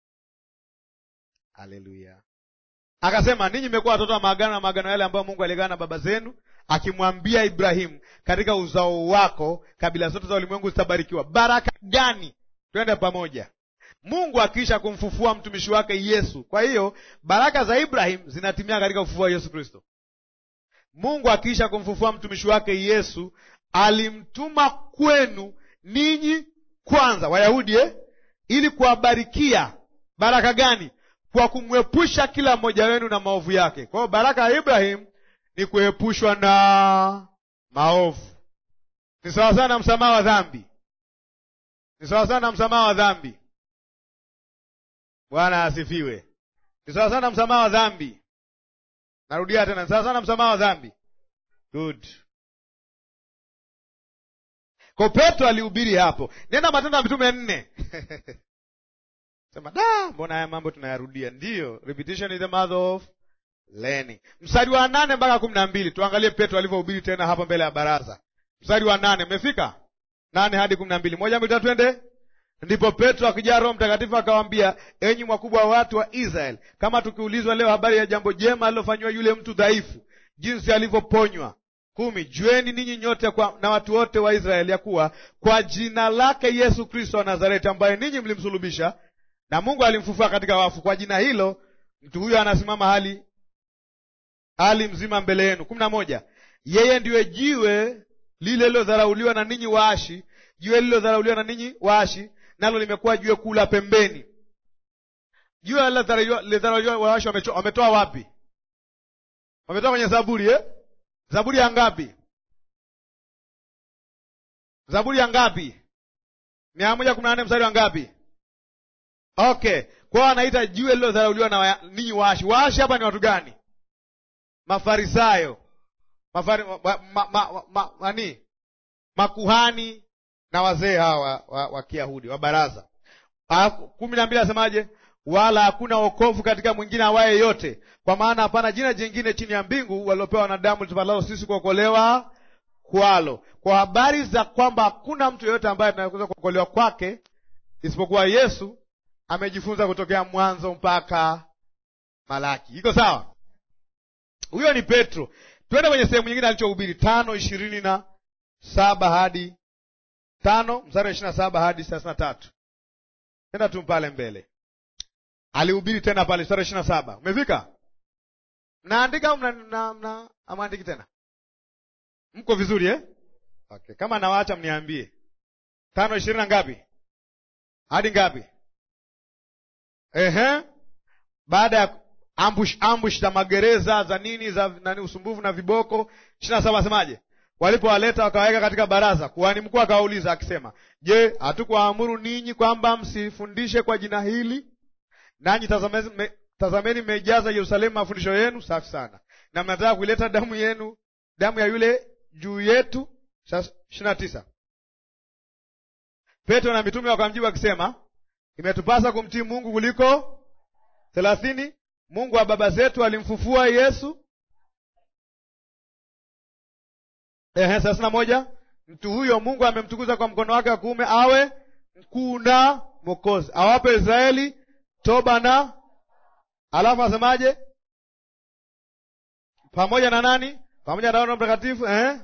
Haleluya. Akasema ninyi mmekuwa watoto wa maagano na maagano yale ambayo Mungu aliagana na baba zenu, akimwambia Ibrahimu, katika uzao wako kabila zote za ulimwengu zitabarikiwa. Baraka gani? Twende pamoja. Mungu akiisha kumfufua mtumishi wake Yesu. Kwa hiyo baraka za Ibrahim zinatimia katika ufufuo wa Yesu Kristo. Mungu akiisha kumfufua mtumishi wake Yesu, alimtuma kwenu ninyi kwanza, Wayahudi eh, ili kuwabarikia. Baraka gani? Kwa kumwepusha kila mmoja wenu na maovu yake. Kwa hiyo baraka ya Ibrahim ni kuepushwa na maovu. Ni sawa sana msamaha wa dhambi, ni sawa sana msamaha wa dhambi. Bwana asifiwe. Ni sawa sana msamaha wa dhambi. Narudia tena, ni sawa sana msamaha wa dhambi. Good. Kwa Petro alihubiri hapo. Nenda Matendo ya Mitume nne sema da, mbona haya mambo tunayarudia? Ndiyo, repetition is the mother of learning. Mstari wa nane mpaka kumi na mbili tuangalie Petro alivyohubiri tena hapa mbele ya baraza. Mstari wa nane mmefika nane hadi kumi na mbili moja mbili tatu, twende. Ndipo Petro akijaa Roho Mtakatifu akawaambia, enyi wakubwa wa watu wa Israeli, kama tukiulizwa leo habari ya jambo jema alilofanyiwa yule mtu dhaifu, jinsi alivyoponywa kumi. Jueni ninyi nyote kwa, na watu wote wa Israeli ya kuwa kwa jina lake Yesu Kristo wa Nazareti, ambaye ninyi mlimsulubisha na Mungu alimfufua katika wafu, kwa jina hilo mtu huyo anasimama hali hali mzima mbele yenu. kumi na moja. Yeye ndiwe jiwe lile lilodharauliwa na ninyi waashi, jiwe lilodharauliwa na ninyi waashi, nalo limekuwa jiwe kuu la pembeni. Jiwe lilodharauliwa waashi wametoa wapi? Wametoa kwenye Zaburi eh? Zaburi ya ngapi? Zaburi ya ngapi? mia moja kumi na nne mstari wa ngapi? Okay, kwao anaita jiwe lilodharauliwa na ninyi waashi. Waashi hapa ni watu gani? Mafarisayo, mafari, ma, ma, ma, ma, mani makuhani na wazee hawa wa, wa Kiyahudi wa baraza. kumi na mbili asemaje? Wala hakuna wokovu katika mwingine awaye yote, kwa maana hapana jina jingine chini ya mbingu waliopewa wanadamu litupalalo sisi kuokolewa kwalo. Kwa habari za kwamba hakuna mtu yeyote ambaye tunaweza kuokolewa kwake isipokuwa Yesu amejifunza kutokea Mwanzo mpaka Malaki. Iko sawa? Huyo ni Petro. Twende kwenye sehemu nyingine alichohubiri, tano ishirini na saba hadi tano mstari wa ishirini na saba hadi thelathini na tatu. Tenda tu pale mbele, alihubiri tena pale mstari wa ishirini na saba. Umefika? Mnaandika au mna amwandiki tena? Mko vizuri eh? Okay, kama nawaacha mniambie. tano ishirini na ngapi? hadi ngapi? Ehe, baada ya ambush ambush za magereza za nini za nani, usumbufu na viboko. ishirini na saba asemaje? Walipowaleta wakawaweka katika baraza, kuhani mkuu akawauliza akisema, Je, hatukuwaamuru ninyi kwamba msifundishe kwa jina hili? Nanyi tazameni me, tazameni mmeijaza Yerusalemu mafundisho yenu. Safi sana, na mnataka kuileta damu yenu, damu ya yule juu yetu. ishirini na tisa Petro na mitume wakamjibu akisema, imetupasa kumtii Mungu kuliko thelathini. Mungu wa baba zetu alimfufua Yesu. Ehe, thelathini na moja mtu huyo Mungu amemtukuza kwa mkono wake wa kuume awe mkuu na Mwokozi, awape Israeli toba na alafu asemaje? Pamoja na nani? Pamoja na Roho Mtakatifu. Eh,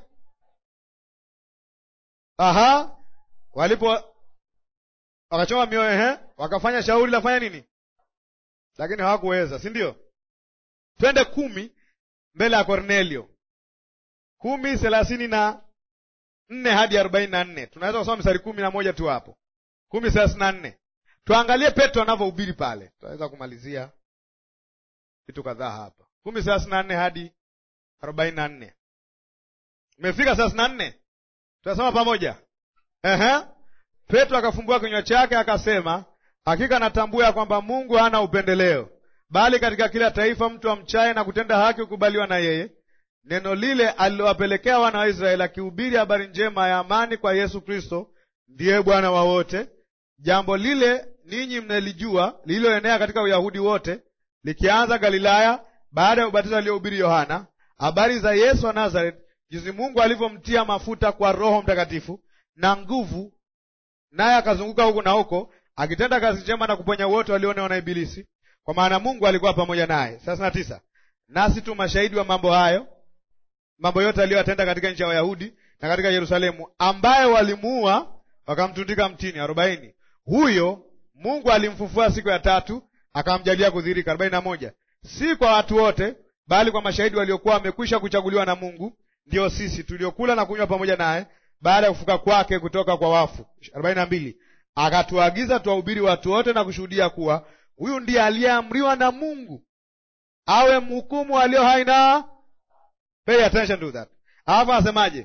aha, walipo wakachoma mioyo, ehe, wakafanya shauri la fanya nini, lakini hawakuweza, si ndio? Twende kumi mbele ya Kornelio, kumi thelathini na nne hadi arobaini na nne tunaweza kusoma mstari kumi na moja tu hapo, kumi thelathini na nne Tuangalie Petro anavyohubiri pale, tutaweza kumalizia vitu kadhaa hapa. kumi thelathini na nne hadi arobaini na nne Umefika thelathini na nne Tunasoma pamoja. Ehe. Petro akafumbua kinywa chake akasema, hakika natambua ya kwamba Mungu hana upendeleo, bali katika kila taifa mtu amchaye na kutenda haki hukubaliwa na yeye. Neno lile alilowapelekea wana wa Israeli, akihubiri habari njema ya amani kwa Yesu Kristo, ndiye Bwana wa wote. Jambo lile ninyi mnalijua, lililoenea katika Uyahudi wote, likianza Galilaya, baada ya ubatizo aliohubiri Yohana, habari za Yesu wa Nazareth, jinsi Mungu alivyomtia mafuta kwa Roho Mtakatifu na nguvu, naye akazunguka huku na huko akitenda kazi njema na kuponya wote walionewa na Ibilisi, kwa maana Mungu alikuwa pamoja naye. thelathini na tisa nasi tu mashahidi wa mambo hayo, mambo yote aliyoyatenda katika nchi ya Wayahudi na katika Yerusalemu, ambaye walimuua wakamtundika mtini. arobaini huyo Mungu alimfufua siku ya tatu, akamjalia kudhihirika. arobaini na moja si kwa watu wote, bali kwa mashahidi waliokuwa wamekwisha kuchaguliwa na Mungu, ndio sisi tuliokula na kunywa pamoja naye baada ya kufuka kwake kutoka kwa wafu. arobaini na mbili akatuagiza tuwahubiri watu wote na kushuhudia kuwa huyu ndiye aliyeamriwa na Mungu awe mhukumu walio hai na pay attention to that. Alafu anasemaje?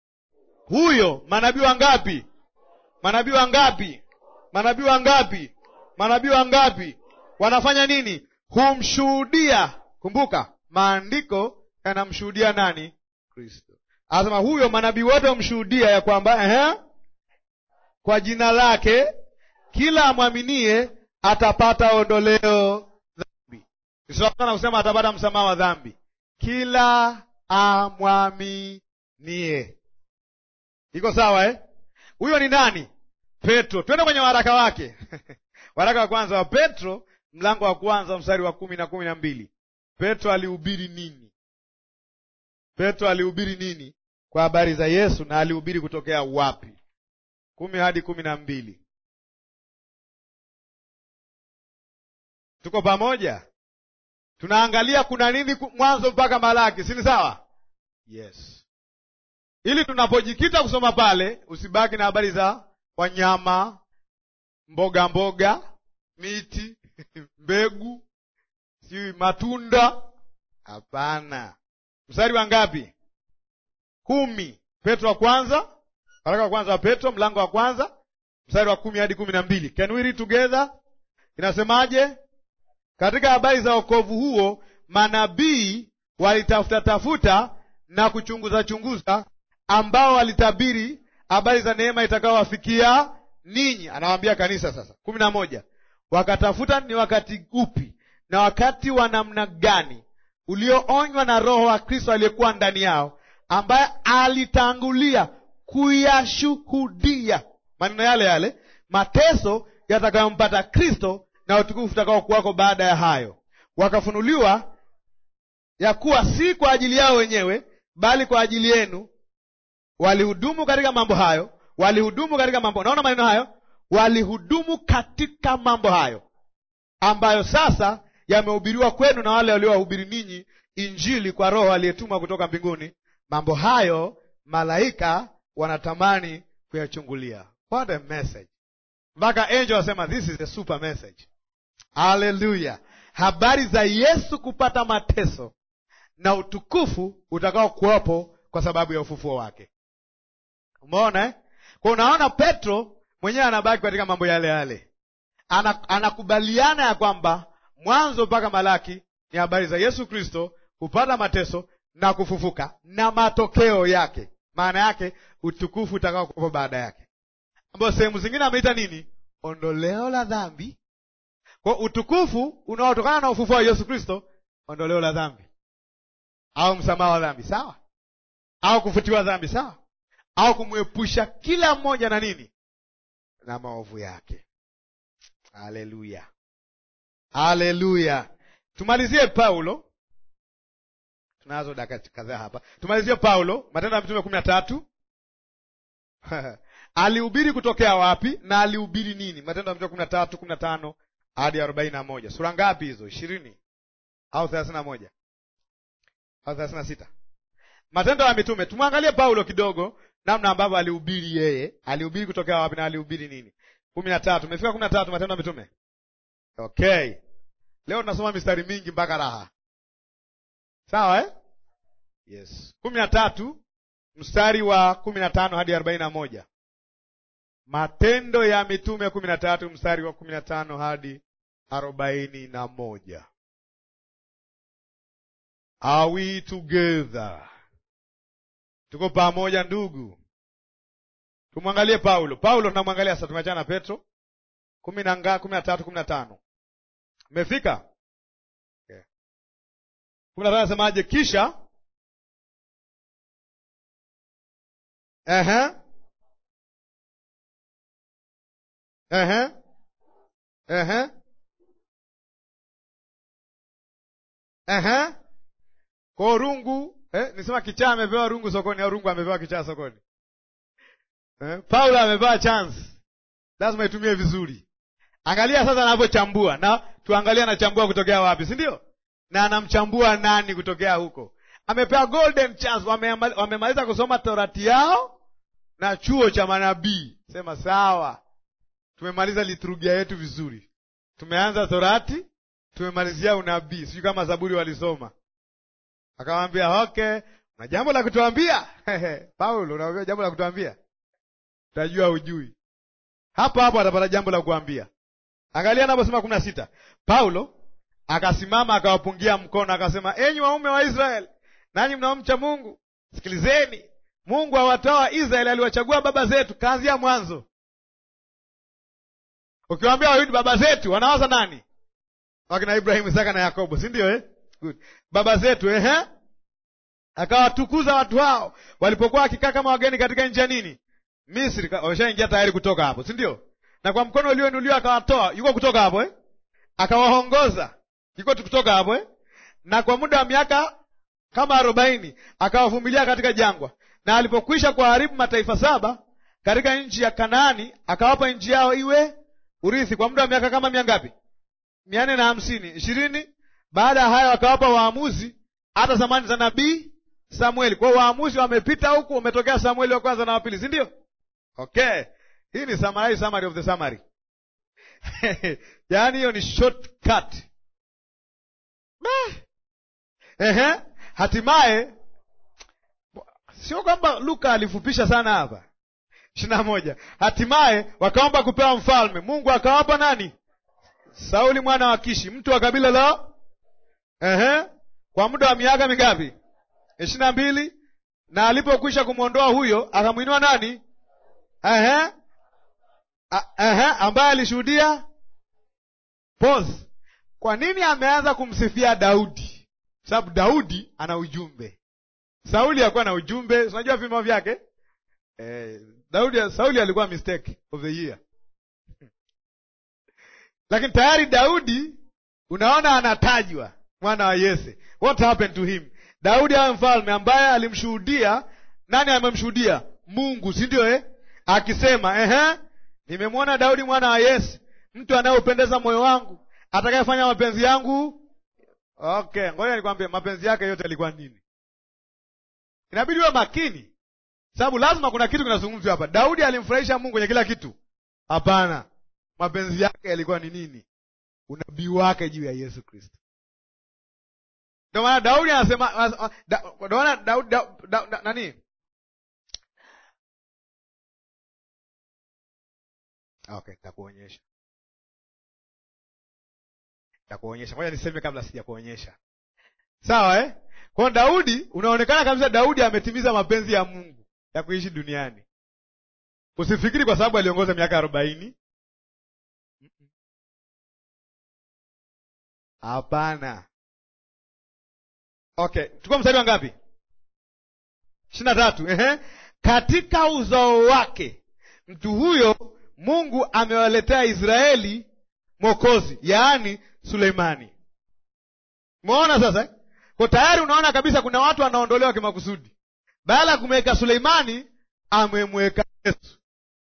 Huyo manabii wangapi? Manabii wangapi? Manabii wangapi? Manabii wangapi? Wanafanya nini? Humshuhudia. Kumbuka maandiko yanamshuhudia nani? Kristo. Anasema huyo manabii wote humshuhudia ya kwamba ehe, kwa jina lake kila amwaminie atapata ondoleo dhambi. Isiana kusema atapata msamaha wa dhambi. Kila amwaminie, iko sawa eh? Huyo ni nani? Petro. Twende kwenye waraka wake waraka wa kwanza wa Petro, mlango wa kwanza mstari wa kumi na kumi na mbili. Petro alihubiri nini? Petro alihubiri nini kwa habari za Yesu, na alihubiri kutokea wapi? kumi hadi kumi na mbili. Tuko pamoja? Tunaangalia kuna nini mwanzo mpaka Malaki, si ni sawa? Yes, ili tunapojikita kusoma pale usibaki na habari za wanyama, mboga mboga, miti mbegu, si matunda. Hapana. Mstari wa ngapi? Kumi. Petro wa kwanza, waraka wa kwanza wa Petro mlango wa kwanza mstari wa kumi hadi kumi na mbili. Can we read together? Inasemaje? Katika habari za wokovu huo manabii walitafuta tafuta na kuchunguza chunguza, ambao walitabiri habari za neema itakayowafikia ninyi. Anawaambia kanisa sasa. kumi na moja. Wakatafuta ni wakati upi na wakati wa namna gani ulioonywa na Roho wa Kristo aliyekuwa ndani yao, ambaye alitangulia kuyashuhudia maneno yale yale mateso yatakayompata Kristo na utukufu utakao kuwako baada ya hayo. Wakafunuliwa ya kuwa si kwa ajili yao wenyewe, bali kwa ajili yenu walihudumu katika mambo hayo, walihudumu katika mambo. Naona maneno hayo, walihudumu katika mambo hayo ambayo sasa yamehubiriwa kwenu na wale waliowahubiri ninyi Injili kwa Roho aliyetumwa kutoka mbinguni. Mambo hayo malaika wanatamani kuyachungulia. What a message! mpaka angel wasema this is a super message. Haleluya! habari za Yesu kupata mateso na utukufu utakao kuwapo kwa sababu ya ufufuo wake. Umeona eh? Kwa unaona Petro mwenyewe anabaki katika mambo yale yale, ana, anakubaliana ya kwamba mwanzo mpaka Malaki ni habari za Yesu Kristo kupata mateso na kufufuka na matokeo yake, maana yake utukufu utakao kuwepo baada yake, ambayo sehemu zingine ameita nini? Ondoleo la dhambi. Kwa utukufu unaotokana na ufufuo wa Yesu Kristo, ondoleo la dhambi au msamaha wa dhambi, sawa, au kufutiwa dhambi, sawa, au kumwepusha kila mmoja na nini, na maovu yake. Haleluya, haleluya. Tumalizie Paulo, tunazo dakika kadhaa hapa. Tumalizie Paulo, Matendo ya Mitume kumi na tatu. alihubiri kutokea wapi na alihubiri nini? Matendo ya Mitume kumi na tatu kumi na tano hadi arobaini na moja. Sura ngapi hizo? ishirini au thelathini na moja au thelathini na sita? Matendo ya Mitume. Tumwangalie Paulo kidogo, namna ambavyo alihubiri yeye. Alihubiri kutokea wapi na alihubiri nini? kumi na tatu. Umefika kumi na tatu, Matendo ya Mitume. Okay, leo tunasoma mistari mingi mpaka raha, sawa eh? Yes, kumi na tatu mstari wa kumi na tano hadi arobaini na moja. Matendo ya Mitume kumi na tatu mstari wa kumi na tano hadi arobaini na moja. Are we together? Tuko pamoja ndugu. Tumwangalie Paulo. Paulo tunamwangalia sasa, tumeachana na Petro. kumi na nga kumi na tatu kumi na tano Mmefika? Okay. kumi na tano nasemaje? Kisha Ehe. Ehe. Ehe. Ehe. Kwa rungu eh, nisema kichaa amepewa rungu sokoni au rungu amepewa kichaa sokoni? Eh, Paulo amepewa chance, lazima itumie vizuri. Angalia sasa anavyochambua, na tuangalie anachambua kutokea wapi, si ndio? Na anamchambua nani kutokea huko? Amepewa golden chance, wamemaliza kusoma torati yao na chuo cha manabii. Sema sawa, tumemaliza liturujia yetu vizuri, tumeanza torati, tumemalizia unabii. Sijui kama Zaburi walisoma. Akamwambia okay, na jambo la kutuambia Paulo, unaambia jambo la kutuambia, utajua ujui. Hapo hapo atapata jambo la kuambia. Angalia anaposema kumi na sita, Paulo akasimama akawapungia mkono akasema, enyi waume wa Israeli nanyi mnaomcha Mungu, sikilizeni. Mungu awatoa Israeli aliwachagua baba zetu, kaanzia mwanzo. Ukiwaambia Wayahudi baba zetu, wanawaza nani? Wakina Ibrahimu, Isaka na Yakobo, si ndio eh? Good. Baba zetu ehe, akawatukuza watu hao walipokuwa wakikaa kama wageni katika nchi ya nini? Misri. Wameshaingia tayari kutoka hapo, si ndio? Na kwa mkono ulioinuliwa akawatoa, yuko kutoka hapo eh? Akawaongoza, yuko kutoka hapo eh? Na kwa muda wa miaka kama arobaini akawavumilia katika jangwa, na alipokwisha kuharibu mataifa saba katika nchi ya Kanaani, akawapa nchi yao iwe urithi kwa muda wa miaka kama mia ngapi? mia nne na hamsini ishirini. Baada ya hayo akawapa waamuzi hata zamani za nabii Samueli. Kwa hiyo waamuzi wamepita huku, umetokea Samueli wa kwanza na wa pili, si ndio? Okay, hii ni summary, summary of the summary yaani hiyo ni shortcut. Ehe, hatimaye sio kwamba Luka alifupisha sana hapa. ishirini na moja. Hatimaye wakaomba kupewa mfalme. Mungu akawapa nani? Sauli mwana wa Kishi, mtu wa kabila la ehe, kwa muda wa miaka mingapi? ishirini na mbili. Na alipokwisha kumwondoa huyo, akamwinua nani? Ehe, ehe, ambaye alishuhudia pos. Kwa nini ameanza kumsifia Daudi? Sababu Daudi ana ujumbe. Sauli hakuwa na ujumbe. Unajua vimo vyake eh, Daudi, Sauli alikuwa mistake of the year lakini tayari Daudi unaona anatajwa, mwana wa Yese. What happened to him? Daudi awe mfalme ambaye alimshuhudia nani? Amemshuhudia Mungu, si ndio eh? Akisema ehe, nimemwona Daudi mwana wa Yese, mtu anayeupendeza moyo wangu, atakayefanya mapenzi yangu. Okay, ngoja nikwambie, mapenzi yake yote yalikuwa nini? Inabidi uwe makini, sababu lazima kuna kitu kinazungumzwa hapa. Daudi alimfurahisha Mungu kwenye kila kitu? Hapana. mapenzi yake yalikuwa ni nini? Unabii wake juu ya Yesu Kristo. Ndio maana Daudi anasema, ndio maana Daudi nani, okay, nitakuonyesha, nitakuonyesha. Ngoja niseme kabla sija kuonyesha, sawa eh? Kwa Daudi, unaonekana kabisa Daudi ametimiza mapenzi ya Mungu ya kuishi duniani. Usifikiri kwa sababu aliongoza miaka arobaini. Hapana. Okay, tuko mstari wa ngapi? ishirini na tatu. Ehe, katika uzao wake mtu huyo Mungu amewaletea Israeli mwokozi, yaani Suleimani. Umeona sasa? Kwa tayari unaona kabisa kuna watu wanaondolewa kimakusudi. Baada ya kumweka Suleimani, amemweka Yesu.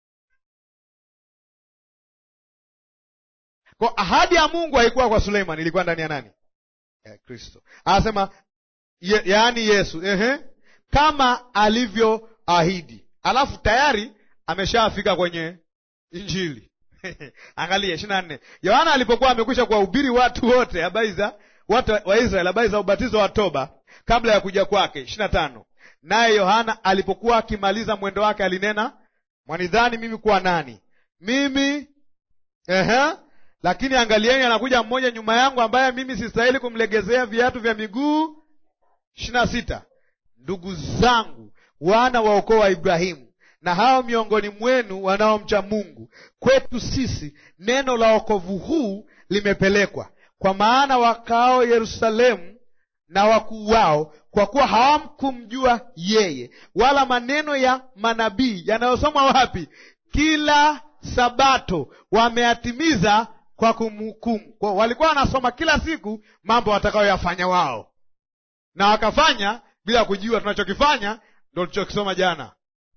Kwa ahadi ya Mungu haikuwa kwa Suleimani, ilikuwa ndani ya nani? Ya Kristo. Anasema ye, yaani Yesu, ehe, kama alivyoahidi. Alafu tayari ameshafika kwenye Injili. Angalia ishirini na nne. Yohana alipokuwa amekwisha kuwahubiri watu wote habari za watu wa Israeli habari za ubatizo wa toba kabla ya kuja kwake. ishirini na tano. Naye Yohana alipokuwa akimaliza mwendo wake alinena, mwanidhani mimi kuwa nani? Mimi ehe, lakini angalieni, anakuja mmoja nyuma yangu ambaye mimi sistahili kumlegezea viatu vya miguu. ishirini na sita. Ndugu zangu, wana wa ukoo wa Ibrahimu na hao miongoni mwenu wanaomcha Mungu, kwetu sisi neno la wokovu huu limepelekwa, kwa maana wakao Yerusalemu na wakuu wao, kwa kuwa hawamkumjua yeye, wala maneno ya manabii yanayosomwa wapi? Kila Sabato wameyatimiza kwa kumhukumu. Kwa walikuwa wanasoma kila siku mambo watakayoyafanya wao, na wakafanya bila kujua tunachokifanya ndo tulichokisoma jana.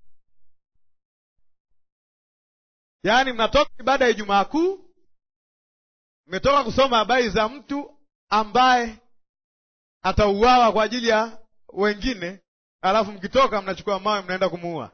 Yaani, mnatoka ibada ya Ijumaa Kuu, mmetoka kusoma habari za mtu ambaye atauawa kwa ajili ya wengine, alafu mkitoka mnachukua mawe mnaenda kumuua,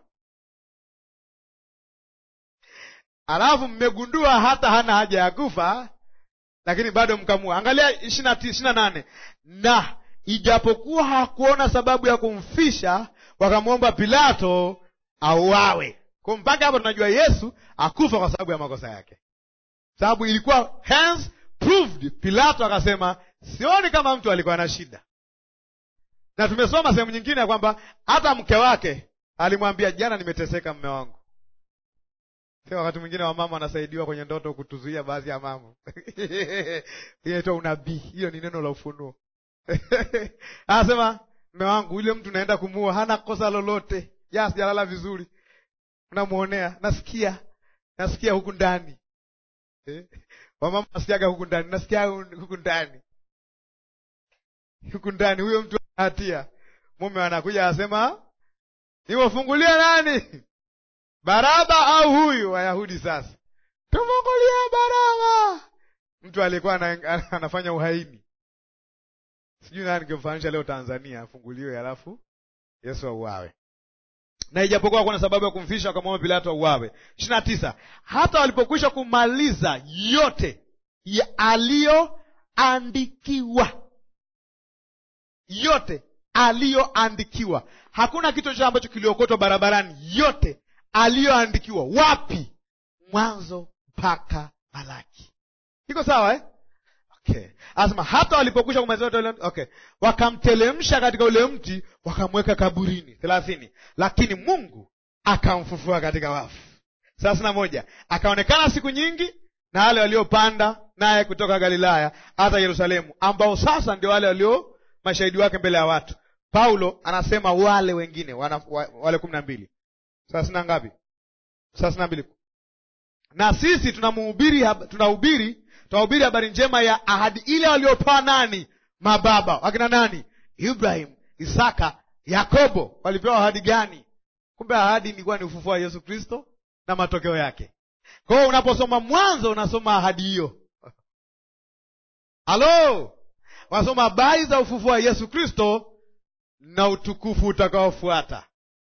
alafu mmegundua hata hana haja ya kufa, lakini bado mkamua. Angalia ishirini na nane na ijapokuwa hakuona sababu ya kumfisha, wakamwomba Pilato auawe. Kwa mpaka hapo tunajua Yesu akufa kwa sababu ya makosa yake, sababu ilikuwa hence proved. Pilato akasema sioni kama mtu alikuwa na shida, na tumesoma sehemu nyingine ya kwamba hata mke wake alimwambia, jana nimeteseka mme wangu. Sio wakati mwingine wamama wanasaidiwa kwenye ndoto kutuzuia baadhi ya mambo inaitwa unabii. Hiyo ni neno la ufunuo anasema mme wangu yule mtu naenda kumuua, hana kosa lolote, ja sijalala vizuri Unamwonea, nasikia nasikia huku ndani eh? Wamama nasikiaga huku ndani, nasikia huku ndani, huku ndani, huyo mtu ana hatia. Mume anakuja anasema, niwafungulia nani? Baraba au huyu? Wayahudi sasa, tufungulia Baraba. Mtu aliyekuwa anafanya uhaini, sijui nani nikimfananisha leo Tanzania, afunguliwe alafu Yesu auawe na ijapokuwa kuna sababu ya kumfisha wakamwomba Pilato auawe. ishirini na tisa. Hata walipokwisha kumaliza yote aliyoandikiwa, yote aliyoandikiwa, hakuna kitu chochote ambacho kiliokotwa barabarani, yote aliyoandikiwa. Wapi? Mwanzo mpaka Malaki. Iko sawa eh? Okay. Asema hata walipokwisha kumaliza okay, wakamtelemsha katika ule mti wakamweka kaburini. thelathini. Lakini Mungu akamfufua katika wafu. thelathini na moja. Akaonekana siku nyingi na wale waliopanda naye kutoka Galilaya hata Yerusalemu, ambao sasa ndio wale walio mashahidi wake mbele ya watu. Paulo anasema wale wengine wana, wale kumi na mbili. thelathini na ngapi? thelathini na mbili. Na sisi tunamhubiri tunahubiri tunahubiri habari njema ya ahadi ile waliopewa nani? Mababa wakina nani? Ibrahim, Isaka, Yakobo. Walipewa ahadi gani? Kumbe ahadi ilikuwa ni ufufuo wa Yesu Kristo na matokeo yake. Kwa hiyo unaposoma Mwanzo unasoma ahadi hiyo. Halo, unasoma habari za ufufuo wa Yesu Kristo na utukufu utakaofuata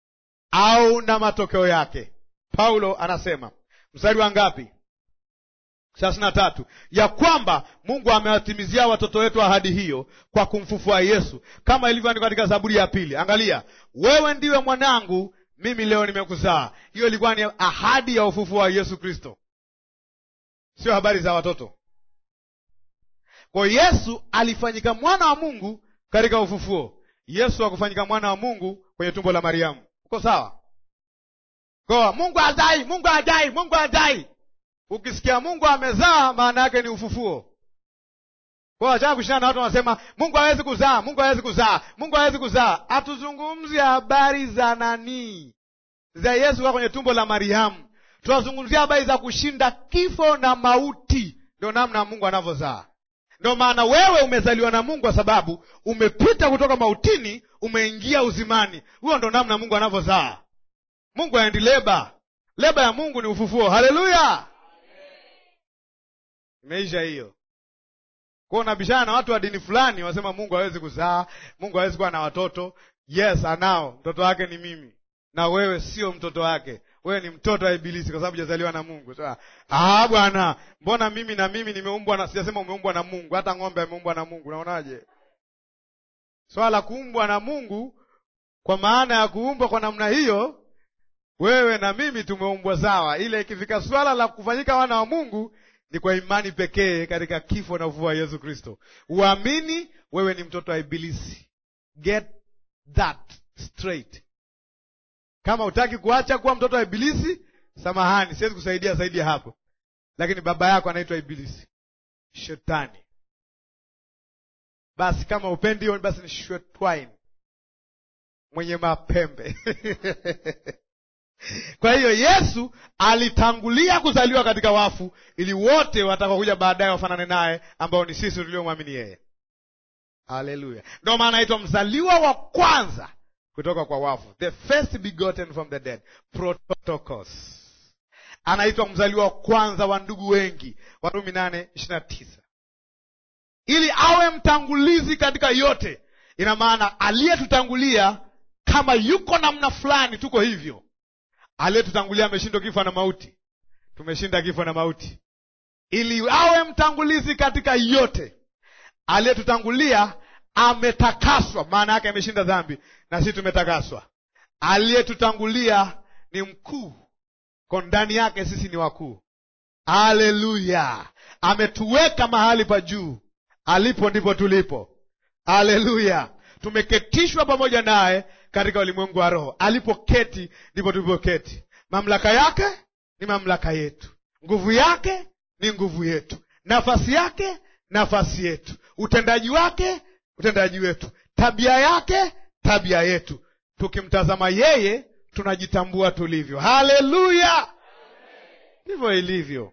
au na matokeo yake. Paulo anasema mstari wa ngapi? thelathini na tatu ya kwamba Mungu amewatimizia watoto wetu ahadi hiyo kwa kumfufua Yesu, kama ilivyoandikwa katika Zaburi ya pili. Angalia, wewe ndiwe mwanangu, mimi leo nimekuzaa. Hiyo ilikuwa ni ahadi ya ufufuo wa Yesu Kristo, sio habari za watoto. Kwa Yesu alifanyika mwana wa Mungu katika ufufuo. Yesu hakufanyika mwana wa Mungu kwenye tumbo la Mariamu. Uko sawa? Kwa Mungu hazai, Mungu hajai, Mungu hajai. Ukisikia Mungu amezaa, maana yake ni ufufuo. Kwa achana kushindana na watu wanasema Mungu hawezi kuzaa, Mungu hawezi kuzaa, Mungu hawezi kuzaa. Hatuzungumzi habari za nani, za Yesu kwa kwenye tumbo la Mariamu. Tunazungumzia habari za kushinda kifo na mauti. Ndio namna Mungu anavyozaa. Ndio maana wewe umezaliwa na Mungu kwa sababu umepita kutoka mautini umeingia uzimani. Huo ndo namna Mungu anavyozaa. Mungu haendi leba. Leba ya Mungu ni ufufuo. Haleluya! Imeisha hiyo. Kwa unabishana na watu wa dini fulani, wasema Mungu hawezi kuzaa, Mungu hawezi kuwa na watoto. Yes, anao. Mtoto wake ni mimi, na wewe sio mtoto wake. Wewe ni mtoto wa Ibilisi kwa sababu hujazaliwa na Mungu. Sasa ah, bwana, mbona mimi na mimi nimeumbwa na, sijasema umeumbwa na Mungu. Hata ng'ombe ameumbwa na Mungu. Unaonaje swala la kuumbwa na Mungu? Kwa maana ya kuumbwa kwa namna hiyo, wewe na mimi tumeumbwa sawa, ile ikifika swala la kufanyika wana wa Mungu ni kwa imani pekee katika kifo na ufufuo wa Yesu Kristo. Uamini wewe ni mtoto wa Ibilisi. Get that straight. Kama utaki kuacha kuwa mtoto wa Ibilisi, samahani, siwezi kusaidia zaidi ya hapo, lakini baba yako anaitwa Ibilisi, Shetani. Basi kama upendi hiyo, basi ni shetwine mwenye mapembe Kwa hiyo Yesu alitangulia kuzaliwa katika wafu ili wote watakaokuja baadaye wafanane naye, ambao ni sisi tuliomwamini yeye. Haleluya! Ndio maana anaitwa mzaliwa wa kwanza kutoka kwa wafu, the first begotten from the dead, prototokos. Anaitwa mzaliwa wa kwanza wa ndugu wengi, Warumi nane ishirini na tisa, ili awe mtangulizi katika yote. Ina maana aliyetutangulia, kama yuko namna fulani, tuko hivyo aliyetutangulia ameshindwa kifo na mauti, tumeshinda kifo na mauti, ili awe mtangulizi katika yote. Aliyetutangulia ametakaswa, maana yake ameshinda dhambi, na sisi tumetakaswa. Aliyetutangulia ni mkuu, kwa ndani yake sisi ni wakuu. Haleluya! Ametuweka mahali pa juu, alipo ndipo tulipo. Haleluya! Tumeketishwa pamoja naye katika ulimwengu wa roho. Alipoketi ndipo tulipoketi. Mamlaka yake ni mamlaka yetu, nguvu yake ni nguvu yetu, nafasi yake nafasi yetu, utendaji wake utendaji wetu, tabia yake tabia yetu. Tukimtazama yeye tunajitambua tulivyo. Haleluya! Ndivyo ilivyo.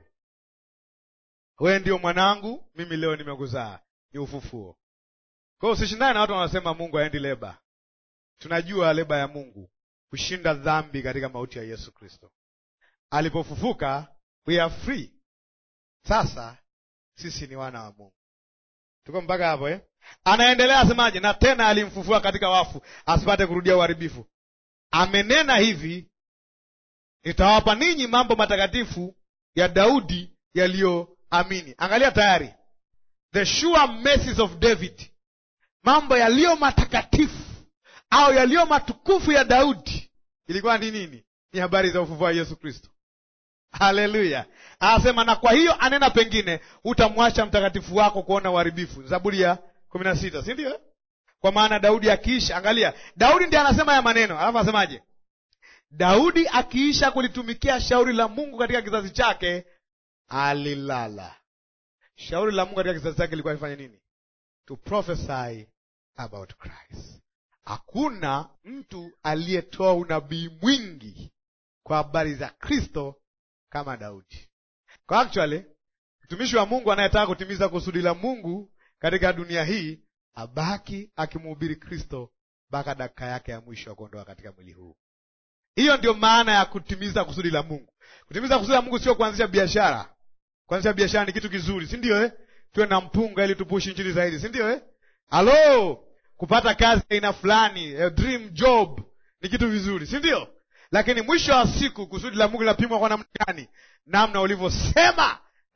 Wewe ndio mwanangu, mimi leo nimekuzaa. Ni ufufuo. Kwa hiyo usishindane na watu wanasema Mungu haendi leba. Tunajua leba ya Mungu kushinda dhambi katika mauti ya Yesu Kristo. Alipofufuka, we are free. Sasa sisi ni wana wa Mungu. Tuko mpaka hapo eh? Anaendelea asemaje? Na tena alimfufua katika wafu, asipate kurudia uharibifu. Amenena hivi, nitawapa ninyi mambo matakatifu ya Daudi yaliyoamini. Angalia tayari, the sure mercies of David, mambo yaliyo matakatifu au yaliyo matukufu ya Daudi ilikuwa ni nini? Ni habari za ufufuo wa Yesu Kristo. Haleluya! Anasema na kwa hiyo anena pengine, hutamwacha mtakatifu wako kuona uharibifu. Zaburi ya kumi na sita, si ndio? Kwa maana Daudi akiisha, angalia, Daudi ndiye anasema ya maneno, alafu anasemaje? Daudi akiisha kulitumikia shauri la Mungu katika kizazi chake, alilala. Shauri la Mungu katika kizazi chake ilikuwa ifanye nini? To prophesy about Christ. Hakuna mtu aliyetoa unabii mwingi kwa habari za Kristo kama Daudi. Kwa actually mtumishi wa Mungu anayetaka kutimiza kusudi la Mungu katika dunia hii abaki akimhubiri Kristo mpaka dakika yake ya mwisho ya kuondoka katika mwili huu. Hiyo ndio maana ya kutimiza kusudi la Mungu. Kutimiza kusudi la Mungu sio kuanzisha biashara. Kuanzisha biashara ni kitu kizuri, si ndio eh? Tuwe na mpunga ili tupushi injili zaidi, si ndio eh? Halo, kupata kazi aina fulani, a dream job ni kitu vizuri, si ndio? Lakini mwisho wa siku kusudi la Mungu linapimwa kwa namna gani? Namna ulivyosema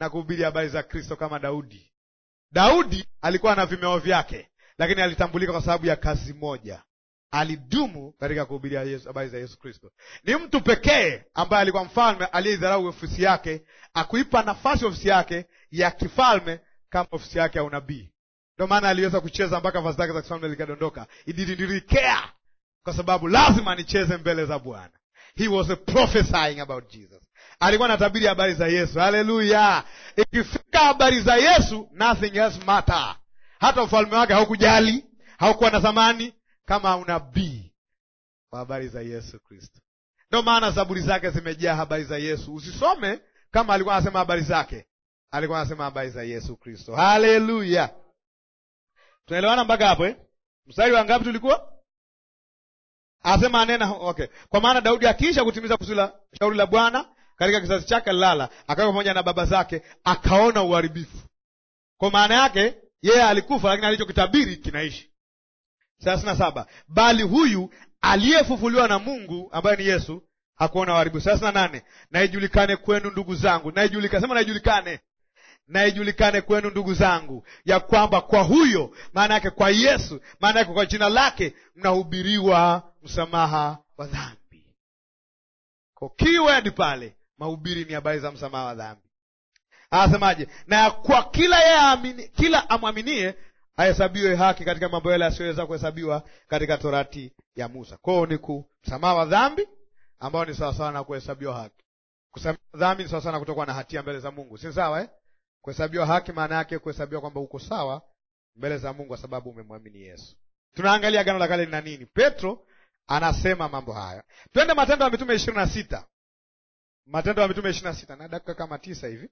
na kuhubiri habari za Kristo kama Daudi. Daudi alikuwa na vimeo vyake, lakini alitambulika kwa sababu ya kazi moja. Alidumu katika kuhubiri habari za Yesu Kristo. Ni mtu pekee ambaye alikuwa mfalme aliyeidharau ofisi yake, akuipa nafasi ofisi yake ya kifalme kama ofisi yake ya unabii. Ndio maana aliweza kucheza mpaka vazi lake za kifalme likadondoka. He didn't care, kwa sababu lazima nicheze mbele za Bwana. He was a prophesying about Jesus. Alikuwa anatabiri habari za Yesu. Haleluya! Ikifika habari za Yesu, nothing else matter. Hata ufalme wake haukujali, haukuwa na thamani kama unabii wa habari za Yesu Kristo. Ndio maana zaburi zake zimejaa habari za Yesu. Usisome kama alikuwa anasema habari zake, alikuwa anasema habari za Yesu Kristo. Haleluya! Tunaelewana mpaka hapo eh? Mstari wa ngapi tulikuwa? Asema anena okay. Kwa maana Daudi akiisha kutimiza kusudi la shauri la Bwana katika kizazi chake alilala, akawa pamoja na baba zake, akaona uharibifu. Kwa maana yake yeye alikufa, lakini alichokitabiri kinaishi. thelathini na saba bali huyu aliyefufuliwa na Mungu ambaye ni Yesu hakuona uharibifu. thelathini na nane na ijulikane kwenu ndugu zangu, na ijulikane, sema na ijulikane na ijulikane kwenu ndugu zangu, ya kwamba kwa huyo, maana yake kwa Yesu, maana yake kwa jina lake, mnahubiriwa msamaha wa dhambi. Kwa keyword pale, mahubiri ni habari za msamaha wa dhambi. Anasemaje? na kwa kila yeye amini, kila amwaminie ahesabiwe haki katika mambo yale asiyoweza kuhesabiwa katika torati ya Musa. Kwao ni ku msamaha wa dhambi ambao ni sawasawa na kuhesabiwa haki. Kusamehewa dhambi ni sawasawa na kutokuwa na hatia mbele za Mungu, si sawa eh? Kuhesabiwa haki maana yake kuhesabiwa kwamba uko sawa mbele za Mungu kwa sababu umemwamini Yesu. Tunaangalia Agano la Kale lina nini? Petro anasema mambo haya. Twende Matendo ya Mitume ishirini na sita. Matendo ya Mitume ishirini na sita na dakika kama tisa hivi.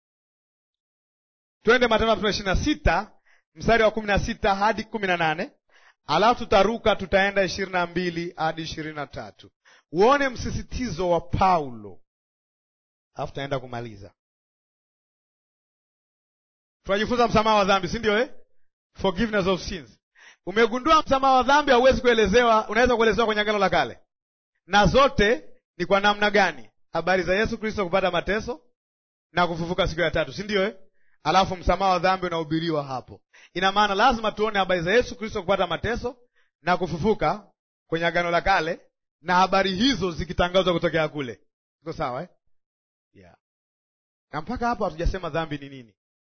Twende Matendo ya Mitume ishirini na sita mstari wa kumi na sita hadi kumi na nane alafu tutaruka tutaenda ishirini na mbili hadi ishirini na tatu uone msisitizo wa Paulo, alafu tutaenda kumaliza. Tunajifunza msamaha wa dhambi, si ndio eh? Forgiveness of sins. Umegundua msamaha wa dhambi hauwezi kuelezewa, unaweza kuelezewa kwenye Agano la Kale, na zote ni kwa namna gani? Habari za Yesu Kristo kupata mateso na kufufuka siku ya tatu, si ndio eh? Alafu msamaha wa dhambi unahubiriwa hapo. Ina maana lazima tuone habari za Yesu Kristo kupata mateso na kufufuka kwenye Agano la Kale, na habari hizo zikitangazwa kutokea kule. Iko sawa eh? Yeah. Na mpaka hapo hatujasema dhambi ni nini.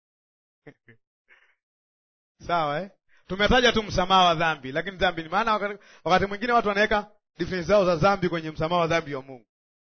Sawa eh? Tumetaja tu msamaha wa dhambi, lakini dhambi ni maana, wakati, wakati mwingine watu wanaweka definition zao za dhambi kwenye msamaha wa dhambi wa Mungu.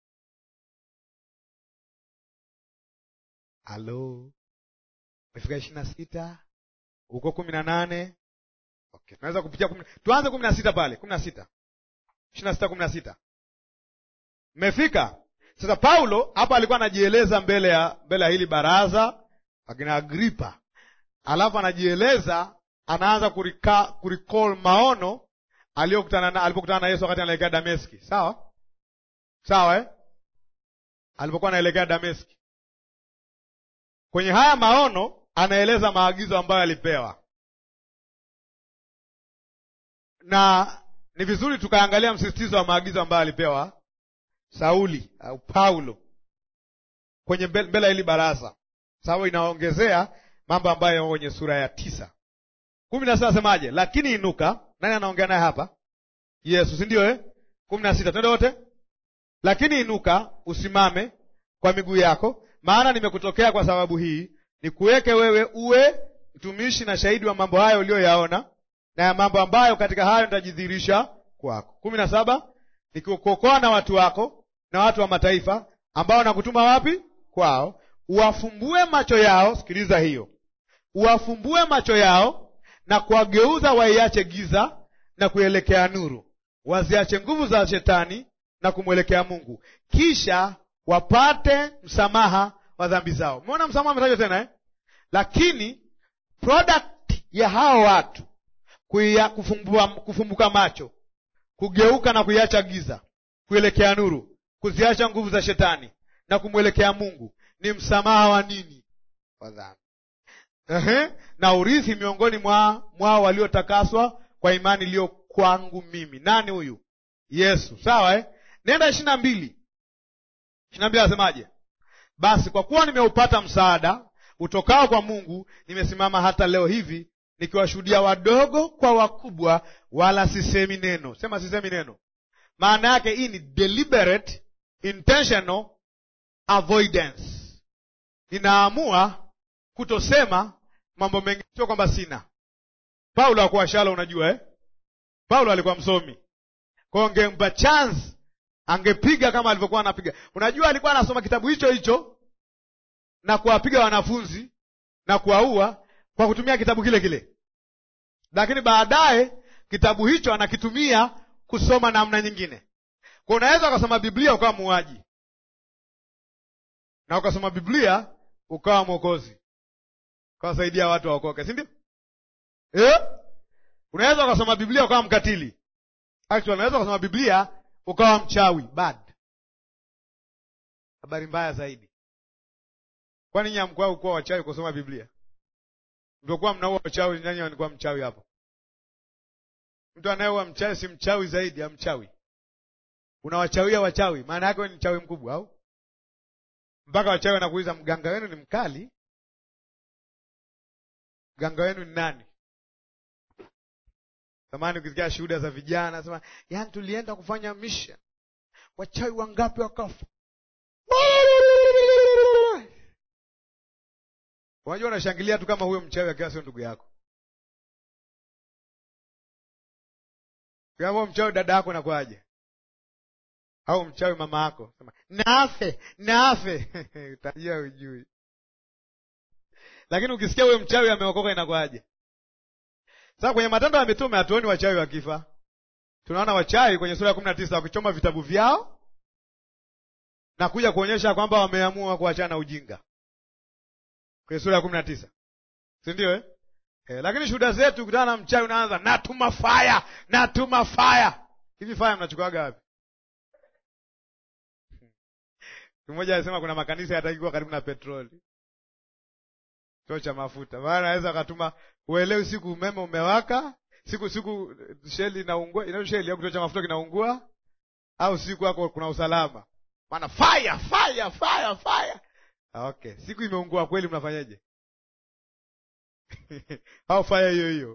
Halo, umefika ishirini na sita huko kumi na nane Okay, tunaweza kupitia kumi. Tuanze kumi na sita pale, kumi na sita ishirini na sita kumi na sita mmefika sasa. Paulo hapa alikuwa anajieleza mbele ya mbele ya hili baraza akina Agripa, alafu anajieleza, anaanza kurika, kuricall maono aliyokutana na alipokutana na Yesu wakati anaelekea Dameski. Sawa sawa, eh? alipokuwa anaelekea Dameski, kwenye haya maono anaeleza maagizo ambayo alipewa na ni vizuri tukaangalia msisitizo wa maagizo ambayo alipewa Sauli au Paulo kwenye mbele ya hili baraza, sababu inaongezea mambo ambayo yamo kwenye sura ya tisa kumi na sita. Asemaje? Lakini inuka. Nani anaongea naye hapa? Yesu, si ndio eh? kumi na sita, twende wote. Lakini inuka, usimame kwa miguu yako, maana nimekutokea kwa sababu hii, nikuweke wewe uwe mtumishi na shahidi wa mambo hayo uliyoyaona na ya mambo ambayo katika hayo nitajidhihirisha kwako. kumi na saba nikikuokoa na watu wako na watu wa mataifa ambao nakutuma wapi? Kwao, uwafumbue macho yao. Sikiliza hiyo, uwafumbue macho yao na kuwageuza waiache giza na kuelekea nuru, waziache nguvu za shetani na kumwelekea Mungu, kisha wapate msamaha wa dhambi zao. Umeona msamaha ametajwa tena eh? Lakini product ya hao watu kuia, kufumbua, kufumbuka macho, kugeuka na kuiacha giza, kuelekea nuru, kuziacha nguvu za shetani na kumwelekea Mungu ni msamaha wa nini? Wa dhambi. Ehe, na urithi miongoni mwa mwao waliotakaswa kwa imani iliyo kwangu mimi. Nani huyu? Yesu. Sawa eh? Nenda ishirini na mbili ishirini na mbili asemaje? basi kwa kuwa nimeupata msaada utokao kwa Mungu, nimesimama hata leo hivi nikiwashuhudia wadogo kwa wakubwa, wala sisemi neno. Sema sisemi neno. Maana yake hii ni deliberate intentional avoidance. Ninaamua kutosema mambo mengi, sio kwamba sina. Paulo hakuwa shala, unajua eh? Paulo alikuwa msomi, kwa hiyo ngempa chance angepiga kama alivyokuwa anapiga. Unajua, alikuwa anasoma kitabu hicho hicho na kuwapiga wanafunzi na kuwaua kwa kutumia kitabu kile kile, lakini baadaye kitabu hicho anakitumia kusoma namna nyingine. Kwa unaweza ukasoma Biblia ukawa muuaji na ukasoma Biblia ukawa mwokozi, ukawasaidia watu waokoke, si ndio? Eh? Unaweza ukasoma Biblia ukawa mkatili. Actually, unaweza ukasoma Biblia ukawa mchawi. Bad, habari mbaya zaidi. Kwani nyinyi hamkuwa kuwa wachawi kusoma Biblia? Mliokuwa mnaua wachawi, nani alikuwa mchawi hapo? Mtu anayeua mchawi si mchawi zaidi ya mchawi? Unawachawia wachawi, maana yake ni mchawi mkubwa au? Mpaka wachawi wanakuuliza mganga wenu ni mkali? Mganga wenu ni nani? Zamani ukisikia shuhuda za vijana nasema, yaani tulienda kufanya mission, wachawi wangapi wakafa. Unajua, unashangilia tu kama huyo mchawi akiwa sio ndugu yako. Kama mchawi dada yako nakwaje? Au mchawi mama yako, sema nafe nafe utajua ujui. Lakini ukisikia huyo mchawi ameokoka inakwaje? Sasa kwenye Matendo ya Mitume hatuoni wachawi wakifa. Tunaona wachawi kwenye sura ya kumi na tisa wakichoma vitabu vyao na kuja kuonyesha kwamba wameamua kuachana na ujinga kwenye sura ya kumi na tisa si ndio eh? Eh, lakini shuhuda zetu kutana na mchawi unaanza natuma faya natuma faya. Hivi faya mnachukuaga wapi? Mmoja alisema kuna makanisa yataki kuwa karibu na petroli, kituo cha mafuta, maana anaweza akatuma uelewi, siku umeme umewaka, siku siku sheli inaungua, ina sheli au kituo cha mafuta kinaungua, au siku hako kuna usalama, maana fire fire fire fire. Okay, siku imeungua kweli, mnafanyaje? au fire hiyo hiyo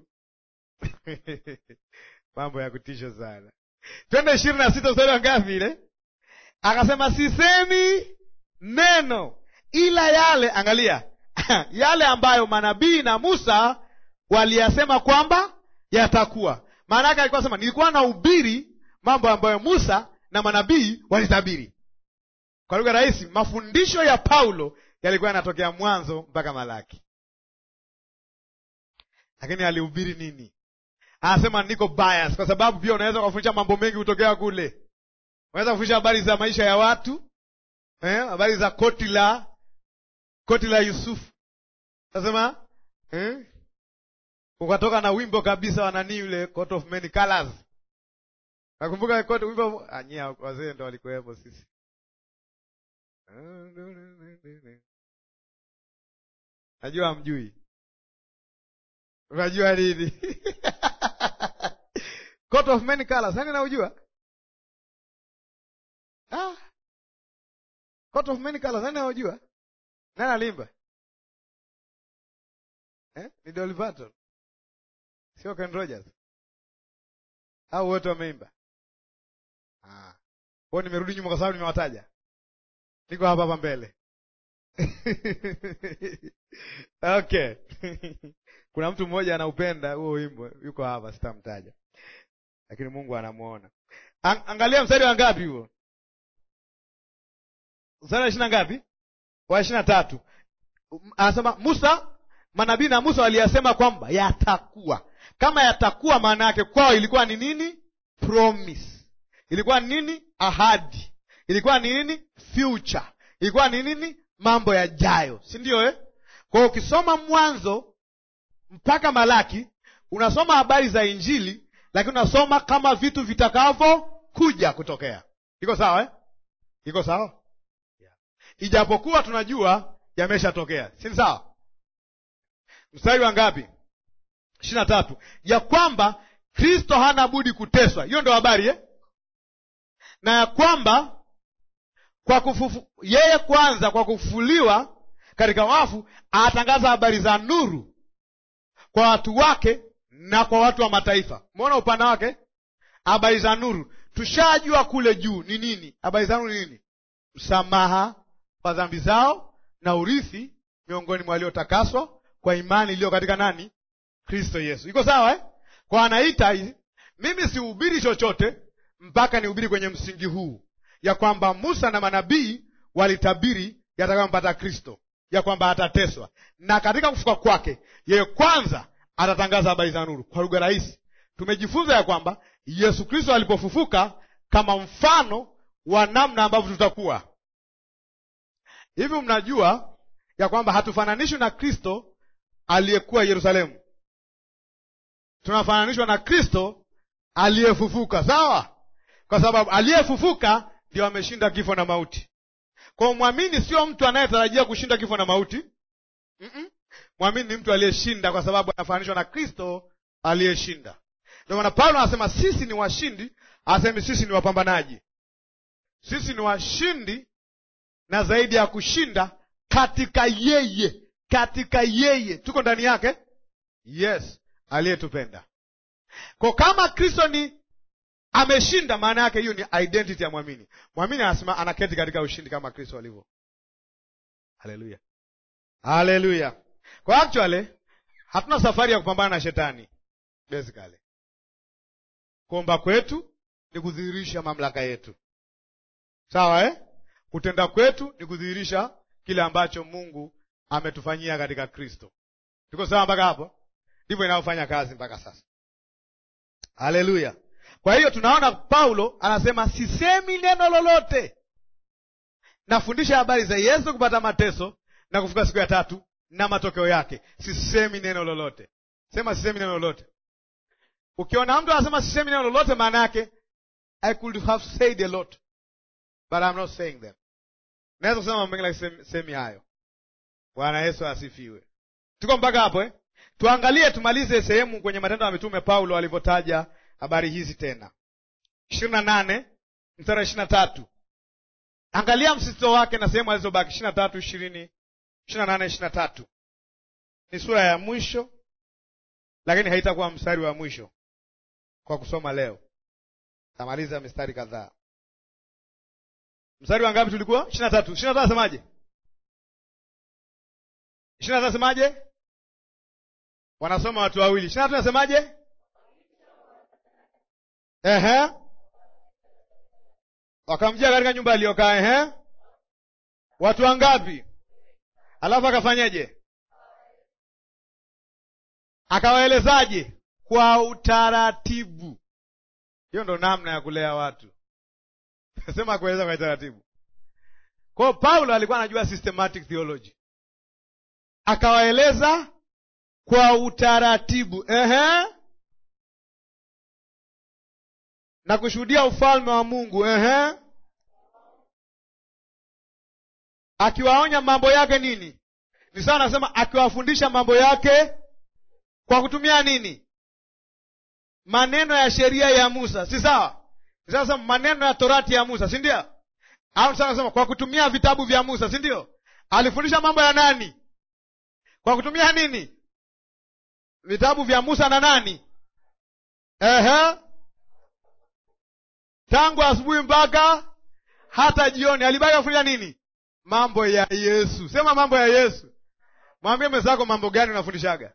mambo ya kutisha sana. Twende ishirini na sita mstari wa ngapi ile? Akasema sisemi neno ila yale, angalia yale ambayo manabii na Musa waliyasema kwamba yatakuwa. Maana yake alikuwa sema, nilikuwa na ubiri mambo ambayo Musa na manabii walitabiri. Kwa lugha rahisi, mafundisho ya Paulo yalikuwa yanatokea Mwanzo mpaka Malaki. Lakini alihubiri nini? Anasema niko bias, kwa sababu pia unaweza kufundisha mambo mengi kutokea kule unaweza kufundisha habari za maisha ya watu eh, habari za koti la koti la Yusufu. Nasema eh, ukatoka na wimbo kabisa wa nani yule coat of many colors. Nakumbuka coat wimbo anyia, wazee ndo walikuwepo sisi. Najua mjui, unajua nini? coat of many colors, nani naujua? Ah. Coat of many colors, nani anajua? Nani alimba? Eh? Ni Dolly Parton. Sio Ken Rogers. Au wote wameimba? Ah. Kwa nimerudi nyuma kwa sababu nimewataja. Niko hapa hapa mbele. Okay. Kuna mtu mmoja anaupenda huo wimbo, yuko hapa sitamtaja. Lakini Mungu anamuona. Ang angalia mstari wa ngapi huo? Mstari wa ishirini na ngapi? Wa ishirini na tatu anasema Musa, manabii na Musa waliyasema kwamba yatakuwa. Kama yatakuwa, maana yake kwao ilikuwa ni nini? Promise. Ilikuwa ni nini? Ahadi. Ilikuwa ni nini? Future. Ilikuwa ni nini? Mambo yajayo, si ndio eh? Kwa hiyo ukisoma Mwanzo mpaka Malaki unasoma habari za Injili, lakini unasoma kama vitu vitakavyokuja kutokea. Iko sawa eh? Iko sawa Ijapokuwa tunajua yameshatokea, si sawa? Mstari wa ngapi? ishirini na tatu, ya kwamba Kristo hana budi kuteswa. Hiyo ndo habari eh? na ya kwamba kwa kufufu, yeye kwanza kwa kufufuliwa katika wafu atangaza habari za nuru kwa watu wake na kwa watu wa mataifa. Umeona upana wake, habari za nuru. Tushajua kule juu ni nini. Habari za nuru ni nini? Msamaha wa dhambi zao na urithi miongoni mwa waliotakaswa kwa imani iliyo katika nani? Kristo Yesu. Iko sawa eh? Kwa anaita hizi, mimi sihubiri chochote mpaka nihubiri kwenye msingi huu ya kwamba Musa na manabii walitabiri yatakayompata Kristo, ya kwamba atateswa na katika kufuka kwake yeye kwanza atatangaza habari za nuru. Kwa lugha rahisi, tumejifunza ya kwamba Yesu Kristo alipofufuka kama mfano wa namna ambavyo tutakuwa hivi. Mnajua ya kwamba hatufananishwi na Kristo aliyekuwa Yerusalemu, tunafananishwa na Kristo aliyefufuka. Sawa, kwa sababu aliyefufuka ndio ameshinda kifo na mauti. Kwa mwamini sio mtu anayetarajia kushinda kifo na mauti. Mm-mm. Mwamini ni mtu aliyeshinda, kwa sababu anafananishwa na Kristo aliyeshinda. Ndio maana Paulo anasema sisi ni washindi, asemi sisi ni wapambanaji. Sisi ni washindi na zaidi ya kushinda katika yeye, katika yeye tuko ndani yake, yes, aliyetupenda. Kwa kama Kristo ni ameshinda, maana yake hiyo ni identity ya mwamini. Mwamini anasema anaketi katika ushindi kama Kristo alivyo. Haleluya, haleluya. Kwa actually hatuna safari ya kupambana na shetani basically. Kuomba kwetu ni kudhihirisha mamlaka yetu, sawa eh? Kutenda kwetu ni kudhihirisha kile ambacho Mungu ametufanyia katika Kristo. Tuko sawa mpaka hapo? Ndivyo inavyofanya kazi mpaka sasa. Haleluya. Kwa hiyo tunaona Paulo anasema sisemi neno lolote, nafundisha habari za Yesu kupata mateso na kufuka siku ya tatu na matokeo yake. Sisemi neno lolote. Sema sisemi neno lolote. Ukiona mtu anasema sisemi neno lolote, maana yake I could have said a lot but I'm not saying them. Naweza kusema mambo mengi lakini semi hayo. Bwana Yesu asifiwe. Tuko mpaka hapo eh? Tuangalie, tumalize sehemu kwenye Matendo ya Mitume Paulo alivyotaja habari hizi tena, ishirini na nane mstari ishirini na tatu. Angalia msisitizo wake na sehemu alizobaki ishirini na tatu ishirini ishirini na nane ishirini na tatu. Ni sura ya mwisho, lakini haitakuwa mstari wa mwisho kwa kusoma leo. Tamaliza mistari kadhaa. Mstari wa ngapi tulikuwa? ishirini na tatu. ishirini na tatu asemaje? ishirini na tatu asemaje? Wanasoma watu wawili. ishirini na tatu asemaje? Ehe, wakamjia katika nyumba aliyokaa. Ehe, watu wangapi? Alafu akafanyeje? Akawaelezaje? Kwa utaratibu. Hiyo ndo namna ya kulea watu sema kueleza kwa utaratibu. Kwa hiyo Paulo alikuwa anajua systematic theology, akawaeleza kwa utaratibu. Ehe, na kushuhudia ufalme wa Mungu. Ehe, akiwaonya mambo yake nini? Ni sawa nasema akiwafundisha mambo yake kwa kutumia nini? Maneno ya sheria ya Musa, si sawa? Ni sawa nasema maneno ya torati ya Musa, si ndio? Au ni sawa nasema kwa kutumia vitabu vya Musa, si ndio? Alifundisha mambo ya nani? Kwa kutumia nini? Vitabu vya Musa na nani? Ehe, tangu asubuhi mpaka hata jioni alibaki kufundisha nini? Mambo ya Yesu. Sema mambo ya Yesu. Mwambie mwenzako, mambo gani unafundishaga?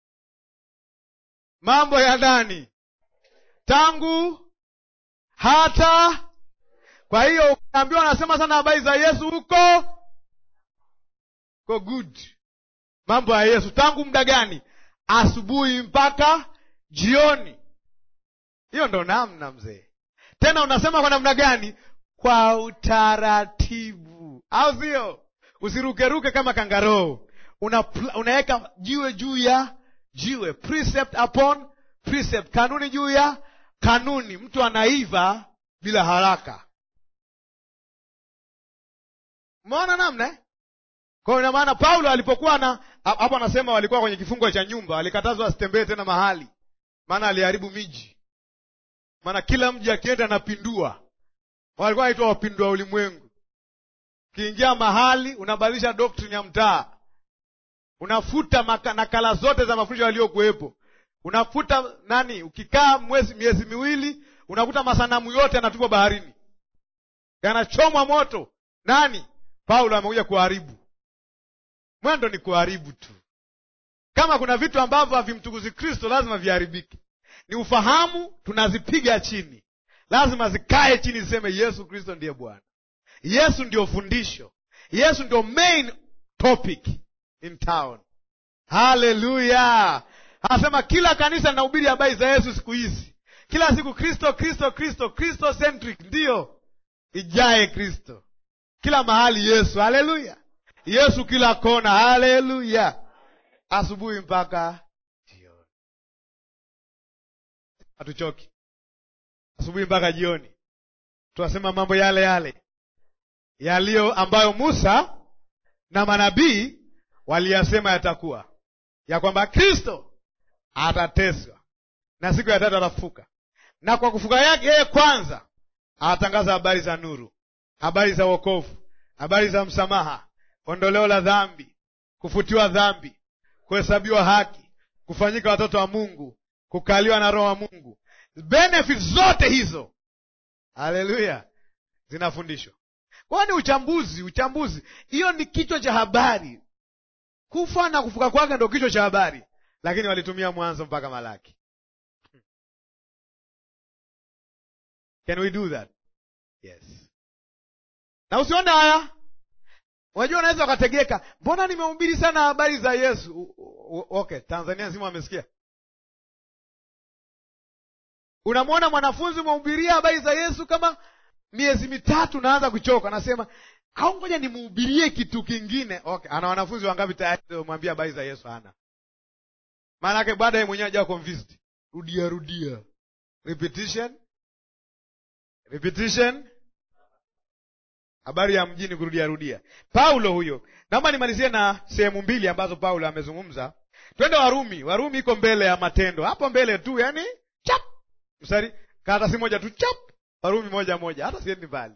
Mambo ya nani? Tangu hata. Kwa hiyo ukiambiwa anasema sana habari za Yesu huko ko good. Mambo ya Yesu tangu muda gani? Asubuhi mpaka jioni. Hiyo ndo namna mzee. Tena unasema kwa namna gani? Kwa utaratibu, au sio? Usirukeruke kama kangaroo. Una, unaweka jiwe juu ya jiwe, precept upon precept, kanuni juu ya kanuni. Mtu anaiva bila haraka. Umeona namna eh? Kwa hiyo ina maana Paulo alipokuwa na hapo, anasema walikuwa kwenye kifungo cha nyumba, alikatazwa asitembee tena mahali, maana aliharibu miji maana kila mji akienda anapindua. Walikuwa wanaitwa wapindua ulimwengu. Ukiingia mahali unabadilisha doctrine ya mtaa, unafuta maka, nakala zote za mafundisho yaliyokuwepo, unafuta nani. Ukikaa mwezi miezi miwili, unakuta masanamu yote yanatupwa baharini, yanachomwa moto. Nani? Paulo amekuja kuharibu. Mwendo ni kuharibu tu. Kama kuna vitu ambavyo havimtukuzi Kristo, lazima viharibike. Ni ufahamu, tunazipiga chini, lazima zikae chini, ziseme Yesu Kristo ndiye Bwana. Yesu ndio fundisho, Yesu ndio main topic in town. Haleluya! Anasema kila kanisa linahubiri habari za Yesu siku hizi, kila siku Kristo, Kristo, Kristo, Kristo centric. Ndiyo, ijae Kristo kila mahali, Yesu. Haleluya! Yesu kila kona. Haleluya! asubuhi mpaka jioni, hatuchoki. Asubuhi mpaka jioni tunasema mambo yale yale yaliyo ambayo Musa na manabii waliyasema yatakuwa, ya kwamba Kristo atateswa na siku ya tatu atafufuka, na kwa kufuka yake yeye kwanza atatangaza habari za nuru, habari za wokovu, habari za msamaha, ondoleo la dhambi, kufutiwa dhambi, kuhesabiwa haki, kufanyika watoto wa Mungu, kukaliwa na Roho wa Mungu. Benefits zote hizo, haleluya, zinafundishwa kwao. Ni uchambuzi. Uchambuzi hiyo ni kichwa cha habari. Kufa na kufuka kwake ndo kichwa cha habari, lakini walitumia Mwanzo mpaka Malaki. Can we do that? Yes. Na usione haya, unajua unaweza ukategeka, mbona nimehubiri sana habari za Yesu. Okay, Tanzania nzima wamesikia. Unamwona mwanafunzi umehubiria habari za Yesu kama miezi mitatu, naanza kuchoka, anasema au ngoja nimuhubirie kitu kingine. Okay, ana wanafunzi wangapi tayari mwambia habari za Yesu? Ana maana yake baada ye mwenyewe ajawa convinced, rudia rudia, repetition repetition, habari ya mjini kurudia rudia. Paulo huyo, naomba nimalizie na sehemu mbili ambazo Paulo amezungumza. Twende Warumi. Warumi iko mbele ya Matendo, hapo mbele tu, yani chap mstari karatasi moja tu chap, Warumi moja moja, hata siendi mbali.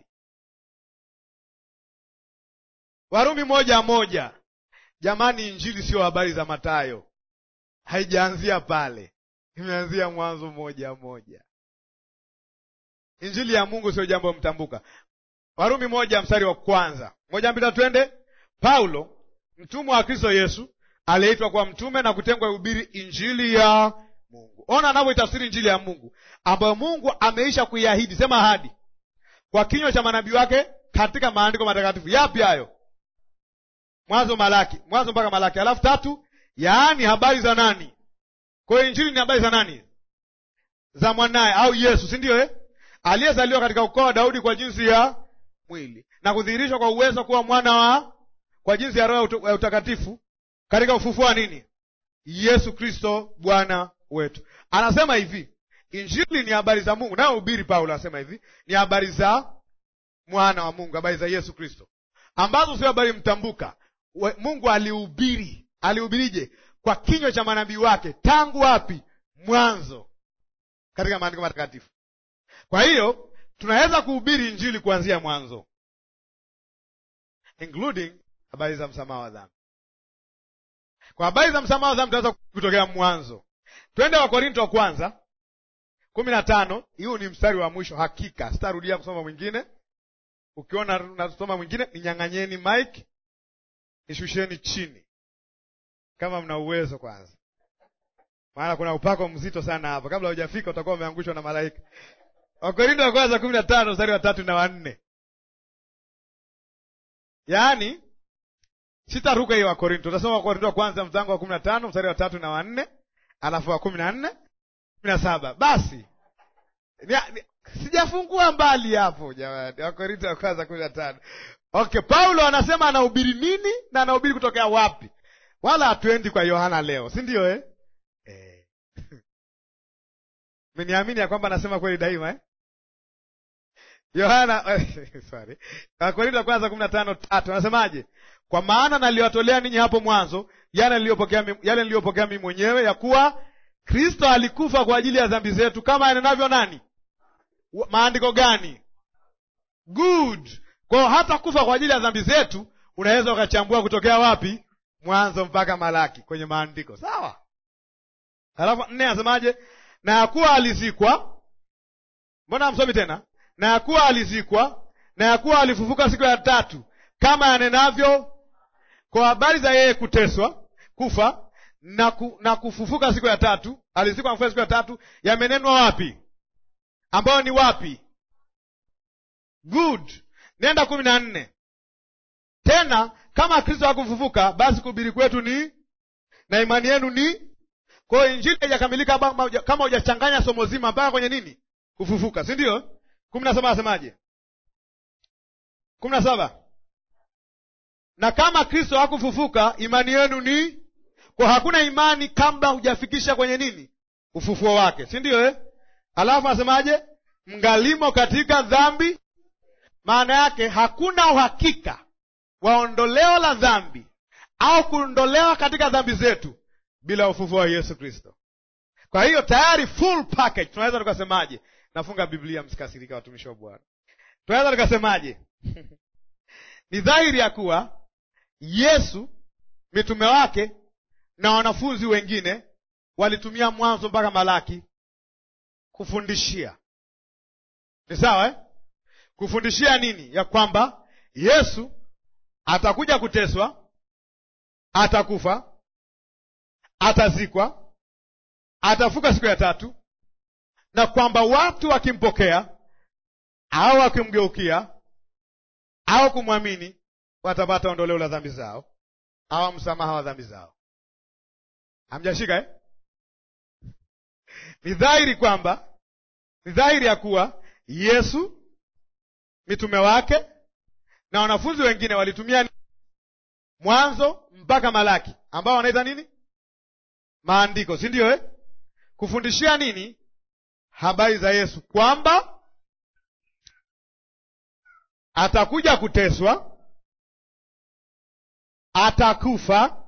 Warumi moja moja. Jamani, injili sio habari za Matayo, haijaanzia pale, imeanzia Mwanzo moja moja. Injili ya Mungu sio jambo mtambuka. Warumi moja mstari wa kwanza, moja mbili twende. Paulo mtumwa wa Kristo Yesu aliyeitwa kwa mtume na kutengwa ihubiri injili ya Mungu. Ona anavyoitafsiri injili ya Mungu ambayo Mungu ameisha kuiahidi, sema ahadi, kwa kinywa cha manabii wake katika maandiko matakatifu. Yapi hayo? Mwanzo Malaki, Mwanzo mpaka Malaki. Alafu tatu, yaani habari za nani? Kwa hiyo injili ni habari za nani? Za mwanaye au Yesu, si ndio eh? aliyezaliwa katika ukoo wa Daudi kwa jinsi ya mwili na kudhihirishwa kwa uwezo kuwa mwana wa kwa jinsi ya Roho ya utakatifu katika ufufuo wa nini? Yesu Kristo Bwana wetu. Anasema hivi, injili ni habari za Mungu, nayo hubiri Paulo anasema hivi, ni habari za mwana wa Mungu, habari za Yesu Kristo ambazo sio habari mtambuka. Mungu alihubiri. Alihubirije? Kwa kinywa cha manabii wake tangu wapi? Mwanzo, katika maandiko matakatifu. Kwa hiyo tunaweza kuhubiri injili kuanzia mwanzo, including habari za msamaha wa dhambi. Kwa habari za msamaha wa dhambi tunaweza kutokea mwanzo. Twende Wakorinto wa kwanza kumi na tano. Huu ni mstari wa mwisho hakika, sitarudia kusoma mwingine. Ukiona nasoma mwingine, ninyang'anyeni mike, nishusheni chini kama mna uwezo kwanza, maana kuna upako mzito sana hapa. Kabla hujafika utakuwa umeangushwa na malaika. Wakorinto wa kwanza kumi na tano mstari wa tatu na wanne. Yaani sitaruka hiyo Wakorinto, utasoma Wakorinto wa kwanza mtango wa kumi na tano mstari wa tatu na wanne alafu wa kumi na nne kumi na saba Basi sijafungua mbali hapo jamani. Wakorinto wa kwanza kumi na tano Okay, Paulo anasema anahubiri nini na anahubiri kutokea wapi? Wala hatuendi kwa Yohana leo, si ndio eh? Eh. Meniamini ya kwamba anasema kweli daima eh? Yohana sorry. Wakorintho wa kwanza kumi na tano tatu anasemaje? Kwa maana naliwatolea ninyi hapo mwanzo yale niliyopokea yale niliyopokea mimi mwenyewe, ya kuwa Kristo alikufa kwa ajili ya dhambi zetu, kama yanenavyo nani? Maandiko gani? Good. kwao hata kufa kwa ajili ya dhambi zetu unaweza ukachambua kutokea wapi mwanzo mpaka malaki kwenye maandiko sawa halafu nne anasemaje na yakuwa alizikwa mbona amsomi tena na yakuwa alizikwa na yakuwa alifufuka siku ya tatu kama yanenavyo kwa habari za yeye kuteswa kufa na, ku, na kufufuka siku ya tatu alizikwa na kufufuka siku ya tatu yamenenwa wapi ambayo ni wapi good nenda kumi na nne tena kama kristo hakufufuka basi kuhubiri kwetu ni na imani yenu ni kwa hiyo injili haijakamilika kama hujachanganya somo zima mpaka kwenye nini kufufuka si ndio kumi na saba asemaje kumi na saba na kama kristo hakufufuka imani yenu ni kwa hakuna imani kabla hujafikisha kwenye nini ufufuo wake si ndio eh? alafu asemaje mngalimo katika dhambi maana yake hakuna uhakika wa ondoleo la dhambi au kuondolewa katika dhambi zetu bila ufufuo wa yesu kristo kwa hiyo tayari full package tunaweza tukasemaje nafunga biblia msikasirika watumishi wa bwana tunaweza tukasemaje ni dhahiri ya kuwa yesu mitume wake na wanafunzi wengine walitumia mwanzo mpaka malaki kufundishia ni sawa eh? kufundishia nini ya kwamba yesu atakuja kuteswa atakufa atazikwa atafuka siku ya tatu na kwamba watu wakimpokea au wakimgeukia au kumwamini watapata ondoleo la dhambi zao au msamaha wa dhambi zao hamjashika eh? ni dhahiri kwamba ni dhahiri ya kuwa yesu mitume wake na wanafunzi wengine walitumia mwanzo mpaka malaki ambao wanaita nini maandiko si ndio eh? kufundishia nini habari za yesu kwamba atakuja kuteswa atakufa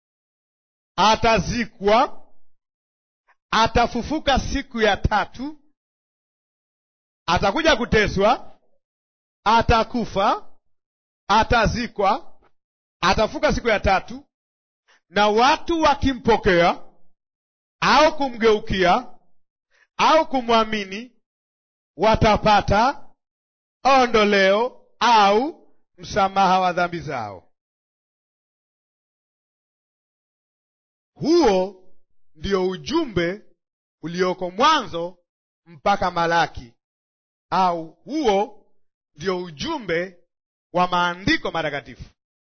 atazikwa atafufuka siku ya tatu atakuja kuteswa atakufa atazikwa atafuka siku ya tatu na watu wakimpokea au kumgeukia au kumwamini watapata ondoleo au msamaha wa dhambi zao huo ndio ujumbe ulioko mwanzo mpaka malaki au huo ndio ujumbe wa maandiko matakatifu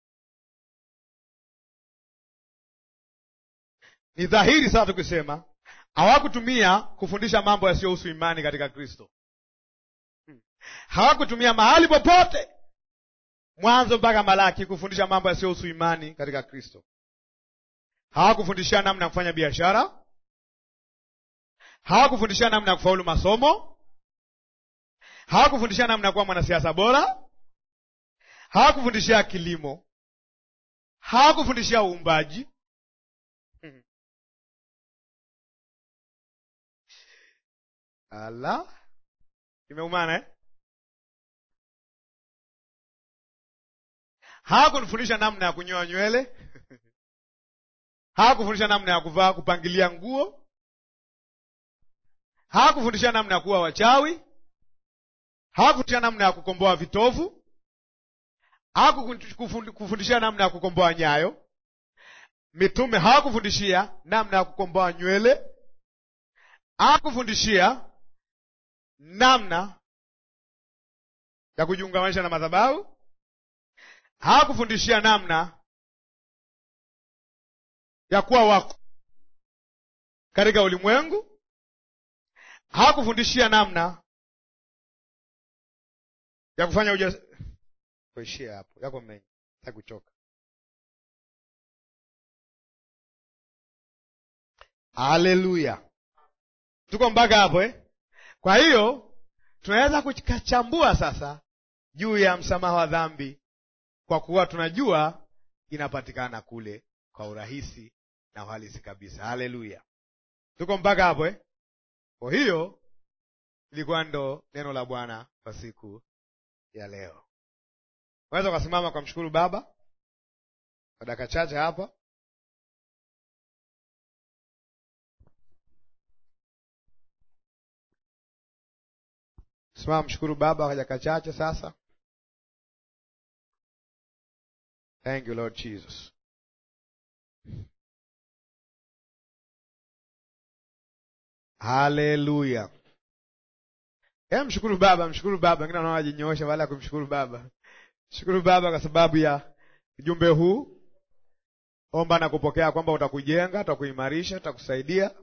ni dhahiri sasa tukisema hawakutumia kufundisha mambo yasiyohusu imani katika kristo hmm. hawakutumia mahali popote mwanzo mpaka malaki kufundisha mambo yasiyohusu imani katika kristo hawakufundishia namna ya kufanya biashara hawakufundishia namna ya kufaulu masomo hawakufundishia namna ya kuwa mwanasiasa bora hawakufundishia kilimo hawakufundishia uumbaji ala imeumana eh? hawakufundisha namna ya kunyoa nywele hawakufundisha namna ya kuvaa kupangilia nguo hawakufundisha namna ya kuwa wachawi hawakufundisha namna ya kukomboa vitovu hawakufundishia namna ya kukomboa nyayo mitume hawakufundishia namna ya kukomboa nywele hawakufundishia namna ya kujiungamanisha na madhabahu hawakufundishia namna ya kuwa wako katika ulimwengu hawakufundishia namna ya kufanya uja kuishia hapo yako mengi takuchoka haleluya tuko mpaka hapo eh? kwa hiyo tunaweza kuchambua sasa juu ya msamaha wa dhambi kwa kuwa tunajua inapatikana kule kwa urahisi na uhalisi kabisa haleluya tuko mpaka hapo eh? kwa hiyo ilikuwa ndo neno la bwana kwa siku ya leo Unaweza ukasimama kwa mshukuru Baba kwa dakika chache hapa. Simama mshukuru Baba kwa dakika chache sasa. Thank you Lord Jesus. Haleluya. E, mshukuru Baba, mshukuru Baba. Wengine wanaona wajinyoosha baada ya kumshukuru Baba. Shukuru Baba kwa sababu ya ujumbe huu. Omba na kupokea kwamba utakujenga, utakuimarisha, utakusaidia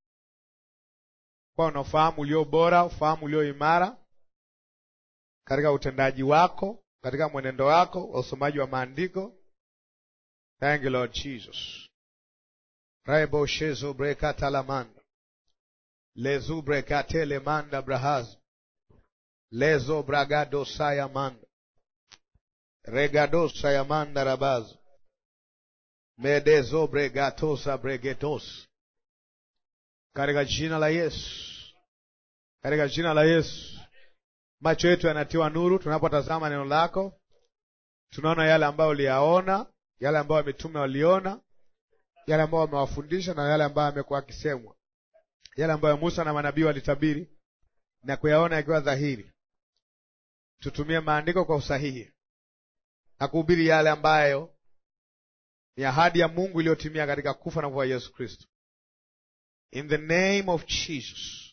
kwa una ufahamu ulio bora, ufahamu ulio imara katika utendaji wako, katika mwenendo wako wa usomaji wa maandiko. Thank you Lord Jesus. Raibo shezo brekata lamanda lezu brekatele manda brahaz lezo bragado sayamanda regado sayamanda rabaz medezo bregatosa bregetos katika jina la Yesu, katika jina la Yesu, macho yetu yanatiwa nuru tunapotazama neno lako. Tunaona yale ambayo uliyaona, yale ambayo mitume waliona, yale ambayo wamewafundisha na yale ambayo amekuwa akisemwa, yale ambayo Musa na manabii walitabiri na kuyaona yakiwa dhahiri. Tutumie maandiko kwa usahihi na kuhubiri yale ambayo ni ahadi ya Mungu iliyotimia katika kufa na kufa Yesu Kristo. In the name of Jesus.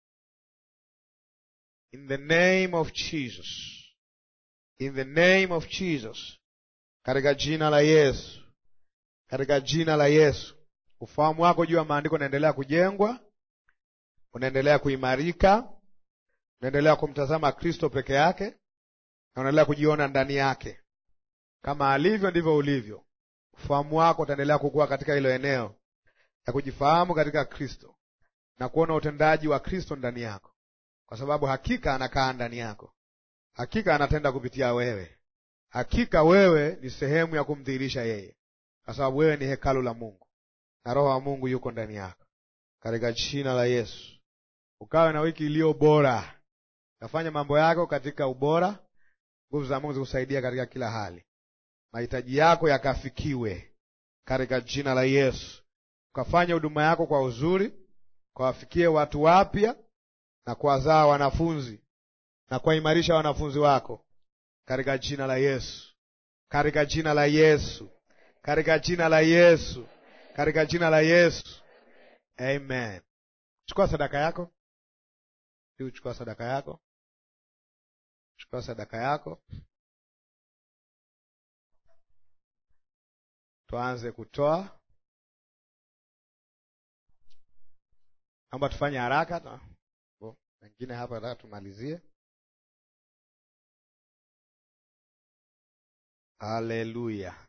In the name of Jesus. In the name of Jesus. Katika jina la Yesu. Katika jina la Yesu. Ufahamu wako juu ya maandiko unaendelea kujengwa, unaendelea kuimarika, unaendelea kumtazama Kristo peke yake na unaendelea kujiona ndani yake. Kama alivyo ndivyo ulivyo. Ufahamu wako utaendelea kukua katika hilo eneo ya kujifahamu katika Kristo na kuona utendaji wa Kristo ndani yako, kwa sababu hakika anakaa ndani yako, hakika anatenda kupitia wewe, hakika wewe ni sehemu ya kumdhihirisha yeye, kwa sababu wewe ni hekalu la Mungu na Roho wa Mungu yuko ndani yako. Katika jina la Yesu, ukawe na wiki iliyo bora, kafanya mambo yako katika ubora, nguvu za Mungu zikusaidia katika kila hali, mahitaji yako yakafikiwe katika jina la Yesu ukafanya huduma yako kwa uzuri, kawafikie watu wapya na kuwazaa wanafunzi na kuwaimarisha wanafunzi wako katika jina la Yesu, katika jina la Yesu, katika jina la Yesu, katika jina la Yesu, amen. Chukua sadaka yako, chukua sadaka yako, chukua sadaka yako, tuanze kutoa. Naomba tufanye haraka, wengine hapa nataka tumalizie. Haleluya!